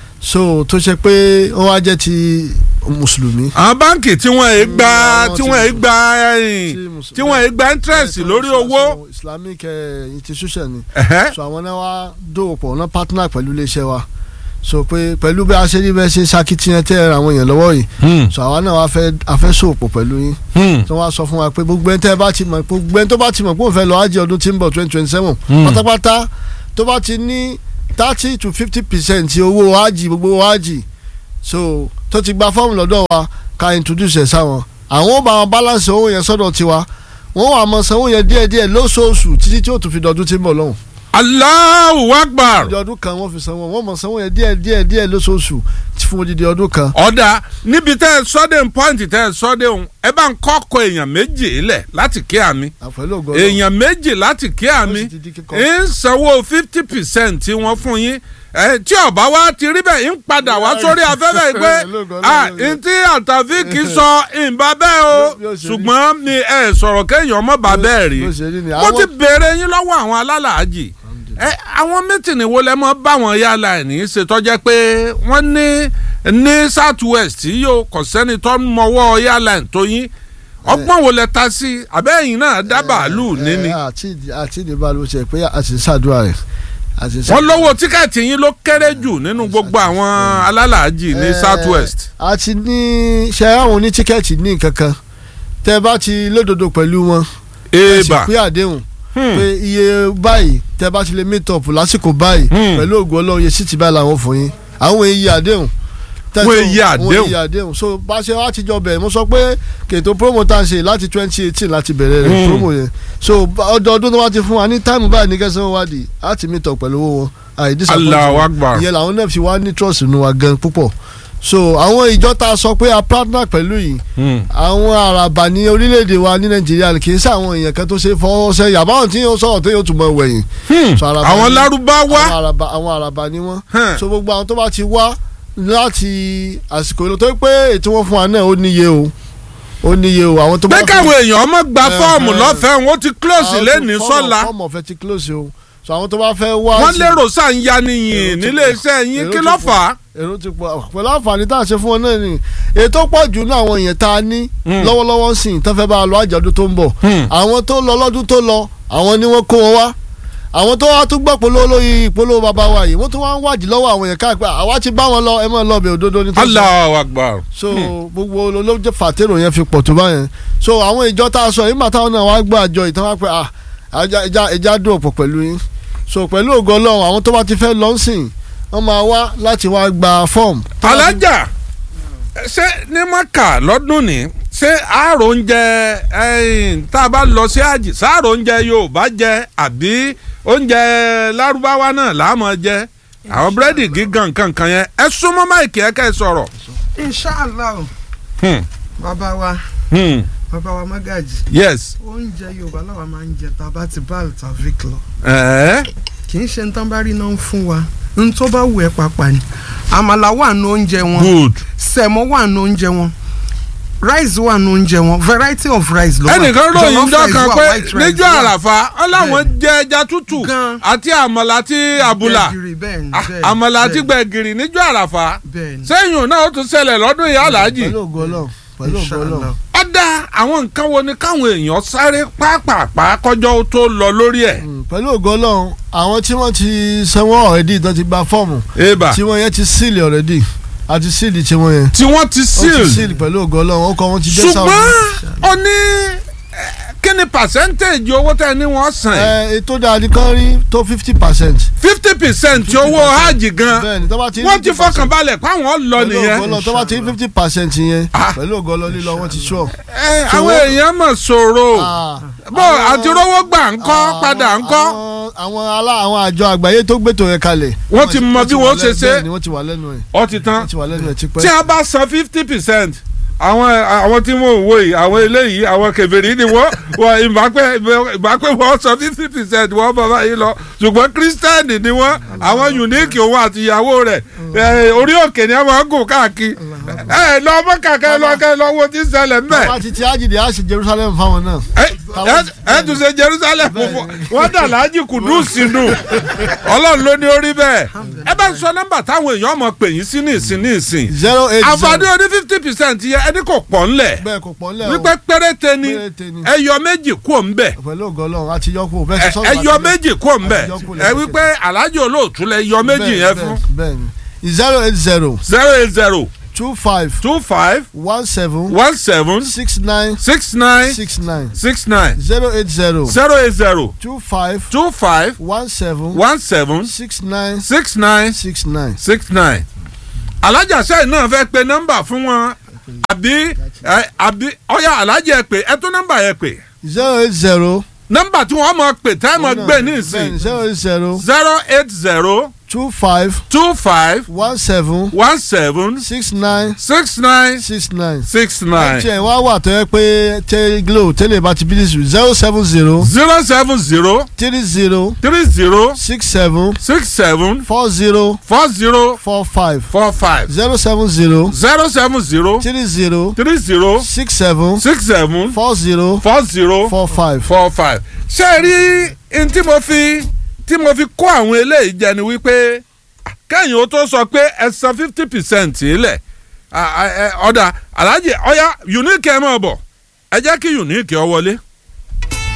so tó ṣe pé wọ́n wá jẹ́ ti mùsùlùmí. àwọn báǹkì tí wọ́n ì gba àwọn tí tí- wọ́n ì gba ẹ̀yìn tí wọ́n ì gba interest lórí owó. islamic eh, institution ni Ẹ̀hẹ́. so àwọn náà wá dòwòpọ̀ náà partner pẹ̀lú iléeṣẹ́ wa so pé pẹ̀lú bí a ṣe rí bẹ́ẹ̀ ṣe ṣakitiyan tẹ́ ẹ ra àwọn èèyàn lọ́wọ́ yìí so àwa náà wá fẹ́ afẹ́ sòpọ̀ pẹ̀lú yín tí wọ́n á sọ fún wa pé gbogbo ẹni tẹ́ ẹ bá ti mọ̀ gbogbo ẹni tó bá ti mọ̀ pé òun fẹ́ lọ ájì ọdún tí ń bọ̀ twenty twenty seven pátápátá tó bá ti ní thirty to fifty percent owó ájì gbogbo owó ájì so tó ti gba fọ́ọ̀mù lọ́dọ̀ wa ká introduce ẹ̀ sáwọn àwọn ó bá wọn balance owó yẹn sọ́dọ̀ tiwa wọ́n wà mọ̀ sanwó yẹn díẹ̀díẹ̀ lóṣooṣù títí tí ó tún fi dọ̀dún tí ń bọ̀ lọ́hùn Allahu Akbar. odidi ọdún kan wọ́n fi sanwó wọ́n mọ̀ sanwó yẹn díẹ̀ díẹ̀ díẹ̀ lóṣooṣù fún odidi ọdún kan. ọ̀dà níbi tẹ́ ẹ sọ́dẹ̀ ń pọ́ǹtì tẹ́ ẹ sọ́dẹ̀ ń ẹ bá ń kọ́kọ́ èèyàn méjì lẹ̀ láti kí àmì àpẹẹrẹ ògo èèyàn méjì láti kí àmì sì ti di kíkọ́. ń sanwó fifty percent tí wọ́n fún yín ẹ tí ọba wa ti rí bẹ́ẹ̀ ń padà wá sórí afẹ́fẹ́ yìí pé Lógo, lógo, ah lógo. ntí àtàfíìkì sọ ìbá bẹ́ẹ̀ o Bí ó ṣe rí. ṣùgbọ́n mi ẹ sọ̀rọ̀ kéèyàn mọ́ bá bẹ́ẹ̀ rí bó ṣe rí ni mo ti àwọn béèrè yín lọ́wọ́ àwọn alálàájì ẹ àwọn mítìnì wo lẹ mọ báwọn yálà ẹ̀ ní í ṣe tọ́jẹ́ pé wọ́n ní ní south west yìí yóò kọ̀ sẹ́ni tó ń mọwọ́ yálà ẹ̀ tó yín ọgbọ́n wo lẹ ta sí abẹ́yìn náà dá bàálù níní ẹ, àti àti ìdìbò ló ṣe pé àti ṣàdúrà rẹ̀ àti wọ́n lówó tíkẹ́ẹ̀tì yín ló kéré jù nínú gbogbo àwọn alálàájì ní south west. àti ní ṣe àwọn oní tíkẹ́ẹ̀tì ní nǹkan kan tẹ́ bá ti lódodo pẹ̀lú wọn ẹ sì èèbà pé àdéhùn pé iye báyìí tẹ́ bá ti lè meet up lásìkò báyìí Hmm. pẹ̀lú ògùn ọlọ́run iye síìtì báyìí làwọn fún yín àwọn èyí àdéhùn Tẹ́ Wọ́n tó- èyí àdéhùn. wọ́n èyí àdéhùn so bá ṣe wá ti jọ bẹ̀rẹ̀ mo sọ pé kètò promo tá a ṣe láti twenty eighteen láti bẹ̀rẹ̀ rẹ̀ Hmm. promo yẹn so bá- ọdọọdún tó wá ti fún wa ní táìmù báyìí ní kẹsàn-án wádìí á ti meet up pẹ̀lú owó wọn àì disappoint Allahu wọn. Akbar. ìyẹn làwọn náà fi wá ní trust nínú wa gan púpọ̀ so àwọn ìjọ tá a sọ pé a partner pẹ̀lú yìí àwọn àràbà ní orílẹ̀-èdè wa ní nàìjíríà kì í ṣe àwọn èèyàn kan tó ṣe fọwọ́ sẹ́yìn àbáwọn tí yóò sọ̀rọ̀ tó yóò tún mọ̀ wẹ̀yìn. So àràbà àwọn ni- lárúbáwá àwọn àràbà àwọn àràbà ni wọ́n. Hmm. so gbogbo àwọn tó bá ti wá láti àsìkò ìlú tó pé ètò wọn fún wa náà ó níye o ó níye o àwọn tó bá bẹ́ẹ̀ káwọn èèyàn ọmọ gba Eh, fọ́ọ̀mù eh. lọ́fẹ̀ẹ́ wọn ti close lẹ́ni sọ́la fọ́ọ̀mù ọ̀fẹ́ ti close o so àwọn tó bá fẹ́ wá. wọ́n sí- lérò sáà ń ya nìyìn Èrò ti nílé pọ̀. iṣẹ́ yín Èrò kí ti ló pọ̀. fà á. èrò ti pọ̀ pẹ̀lú àǹfààní tá a ṣe fún wọn náà ni ètò pọ̀ jù ní àwọn èèyàn tá a ní lọ́wọ́lọ́wọ́ sí i tó fẹ́ bá a lọ àjọ̀dún tó ń bọ̀ àwọn tó lọ lọ́dún tó lọ àwọn ni wọ́n kó wọn wá àwọn tó wá tún gbọ́ polówó lórí ìpolówó bàbá wa yìí wọ́n tún wá ń wádìí lọ́wọ́ àwọn èèyàn káàpẹ́ àwa ti bá wọn lọ ẹ mọ̀ lọ́ọ̀bẹ̀ òdodo ní tó sọ Allahu Akbar. so gbogbo olóòjẹ fàtẹ́rò yẹn fi pọ̀ tó báyẹn so àwọn ìjọ tá a sọ yìí màtá wọn náà wá gbọ́ àjọ ìtàn wá pé ah ẹja ẹja ẹja dùn ọ̀pọ̀ pẹ̀lú yín so pẹ̀lú ògo ọlọ́run àwọn tó bá ti fẹ́ lọ sìn wọ́n máa wá láti wá gba fọ́ọ̀mù. alájà ṣé ní maka lọ́dún ni ṣé àárò oúnjẹ ẹ̀yìn tá a bá lọ sí àjì sáàrò oúnjẹ yorùbá jẹ àbí oúnjẹ lárúbáwá náà láàmú jẹ àwọn búrẹ́dì gígan kankan yẹn ẹ súnmọ́ máìkì ẹ kẹ́ ẹ sọ̀rọ̀. inshallah Hmm, bàbá wa hmm, bàbá wa magaji yes. oúnjẹ yorùbá làwa máa ń jẹ tá a bá ti bá altavik lọ ẹ̀ẹ́ kì í ṣe ń tán bá rí náà ń fún wa ń tó bá wù ẹ́ pàpà ni àmàlà wà ní oúnjẹ wọn good. sẹ̀mọ́ wà ní oúnjẹ wọn rice wà ní oúnjẹ wọn variety of rice ló wà ẹnìkan ròyìn Jollof jọ rice kan wà, pé white rice níjọ́ wà. àràfà ọláwọn jẹ ẹja tútù Gan. àti àmàlà àti àbùlà Gbẹ̀gìrì, bẹ́ẹ̀ ni, Ah, bẹ́ẹ̀ ni, àmàlà àti bẹ́ẹ̀ ni, gbẹ̀gìrì níjọ́ àràfà bẹ́ẹ̀ ni. sẹ́yìn náà ó tún ṣẹlẹ̀ lọ́dún yìí aláàjì pẹ̀lú ògo ọlọ́run pẹ̀lú ògo ọlọ́run. Inshallah. ọ̀dà àwọn nǹkan wo ni káwọn èèyàn sáré pápápá kọjọ́ ó tó lọ lórí ẹ̀. Mm, pẹ̀lú ògo ọlọ́run àwọn tí wọ́n ti sanwó ọ̀rẹ́dì tó ti gba fọ́ọ̀mù eba tí wọ́n yẹn ti síìlì ọ̀rẹ́dì àti síìlì tí wọ́n yẹn tí wọ́n ti ó ti seal síìlì pẹ̀lú ògo ọlọ́run ó kọ́ wọn ti dé sáwọn. ṣùgbọ́n ó ní eh, kí ni percentage owó tẹ́ ní wọ́n san ẹ ètò dáadé kan rí tó fifty percent. fifty percent owó hajj gan bẹ́ẹ̀ni tó bá ti wọ́n ti fọkàn balẹ̀ páwọn lọ pẹ̀lú ògo nìyẹn ọlọ́run tó bá ti fifty percent yẹn Ah. pẹ̀lú ògo ọlọ́run lílọ wọ́n ti sọ. Eh, So àwọn wọ́n- èèyàn mọ̀ sọ̀rọ̀ bó àwọn- àti rówó gbà ń kọ́ padà ń kọ́ àwọn àwọn alá àwọn àjọ àgbáyé tó gbètò yẹn kalẹ̀. Wọ́n ti mọ bí wà wọ́n ṣe lẹ́nu- ṣe. bẹ́ẹ̀ni wọ́n ti wà lẹ́nu ẹ̀ ọ ti tán wọ́n ti wà lẹ́nu ẹ̀ tipẹ́. tí a bá san fifty percent àwọn àwọn tí wọn ò wò yìí àwọn eléyìí àwọn kèfèrí ni wọn wọn ìbápẹ́ ìbápẹ́ wọn san fifty percent wọn bàbá yìí lọ ṣùgbọ́n kírísítẹ́nì ni wọn àwọn unique òun àti ìyàwó rẹ̀ ẹ, orí òkè ni wọn máa ń gùn káàkiri ẹ lọ ọmọ kàkẹ́ lọ kẹ́ lọ wo ti ṣẹlẹ̀ mbẹ́ wọ́n ti ti ájìdí á sì Jerusalem fáwọn náà. ẹ ẹ- ẹ tún ṣe jerusalem fún wọn dà láàjì kùdùsì nù ọlọ́run ló ní orí bẹ́ẹ̀ ẹ bá ń sọ nọ́mbà táwọn èèyàn mọ̀ pè yín sí ní ìsìn ní ìsìn zero eight àǹfààní zero oní fifty percent yẹ ẹni kò pọ̀ ńlẹ̀ bẹ́ẹ̀ kò pọ̀ lẹ́ o wípé péréte ni Péréte ni. ẹ yọ méjì kú òun bẹ̀ pẹ̀lú ògo ọlọ́run àti yọkù bẹ́ẹ̀ ṣe ẹ sọ́nù yọ méjì kú òun bẹ̀ àti yọkù ẹ wípé alájì olóòtú lẹ yọ méjì yẹn fún bẹ́ẹ̀ni zero eight zero zero eight zero two five two five one seven one seven six nine six nine six nine six nine zero eight zero zero eight zero two five two five one seven one seven six nine six nine six nine. six nine alájà sẹ́yìn náà fẹ́ pe nọ́mbà fún wọn àbí ẹ, àbí ọ̀yà alájà ẹ pè ẹ tún nọ́mbà yẹn pè zero eight zero. nọ́mbà tí wọ́n mọ̀ pè tá ẹ mọ̀ gbé ní ìsìn zero eight zero zero eight zero two five two five one seven one seven six nine six nine six nine. six nine mtn wá wà tó yẹ pé tẹ glo tẹ́lẹ̀ bá ti bí ní zero seven zero zero seven zero three zero three zero six seven six seven four zero four zero four five four five zero seven zero zero seven zero three zero three zero six seven six seven four zero four zero four five. four five. ṣé ẹ rí n tí mo fi tí mo fi kó àwọn eléyìí jẹ ni wípé kẹ́yìn ó tó sọ pé ẹ san fifty percent ilẹ̀ ọ̀dà alájẹ ọ̀yá unique ẹ̀ mọ̀ bọ̀ ẹ jẹ́ kí unique ọ wọlé.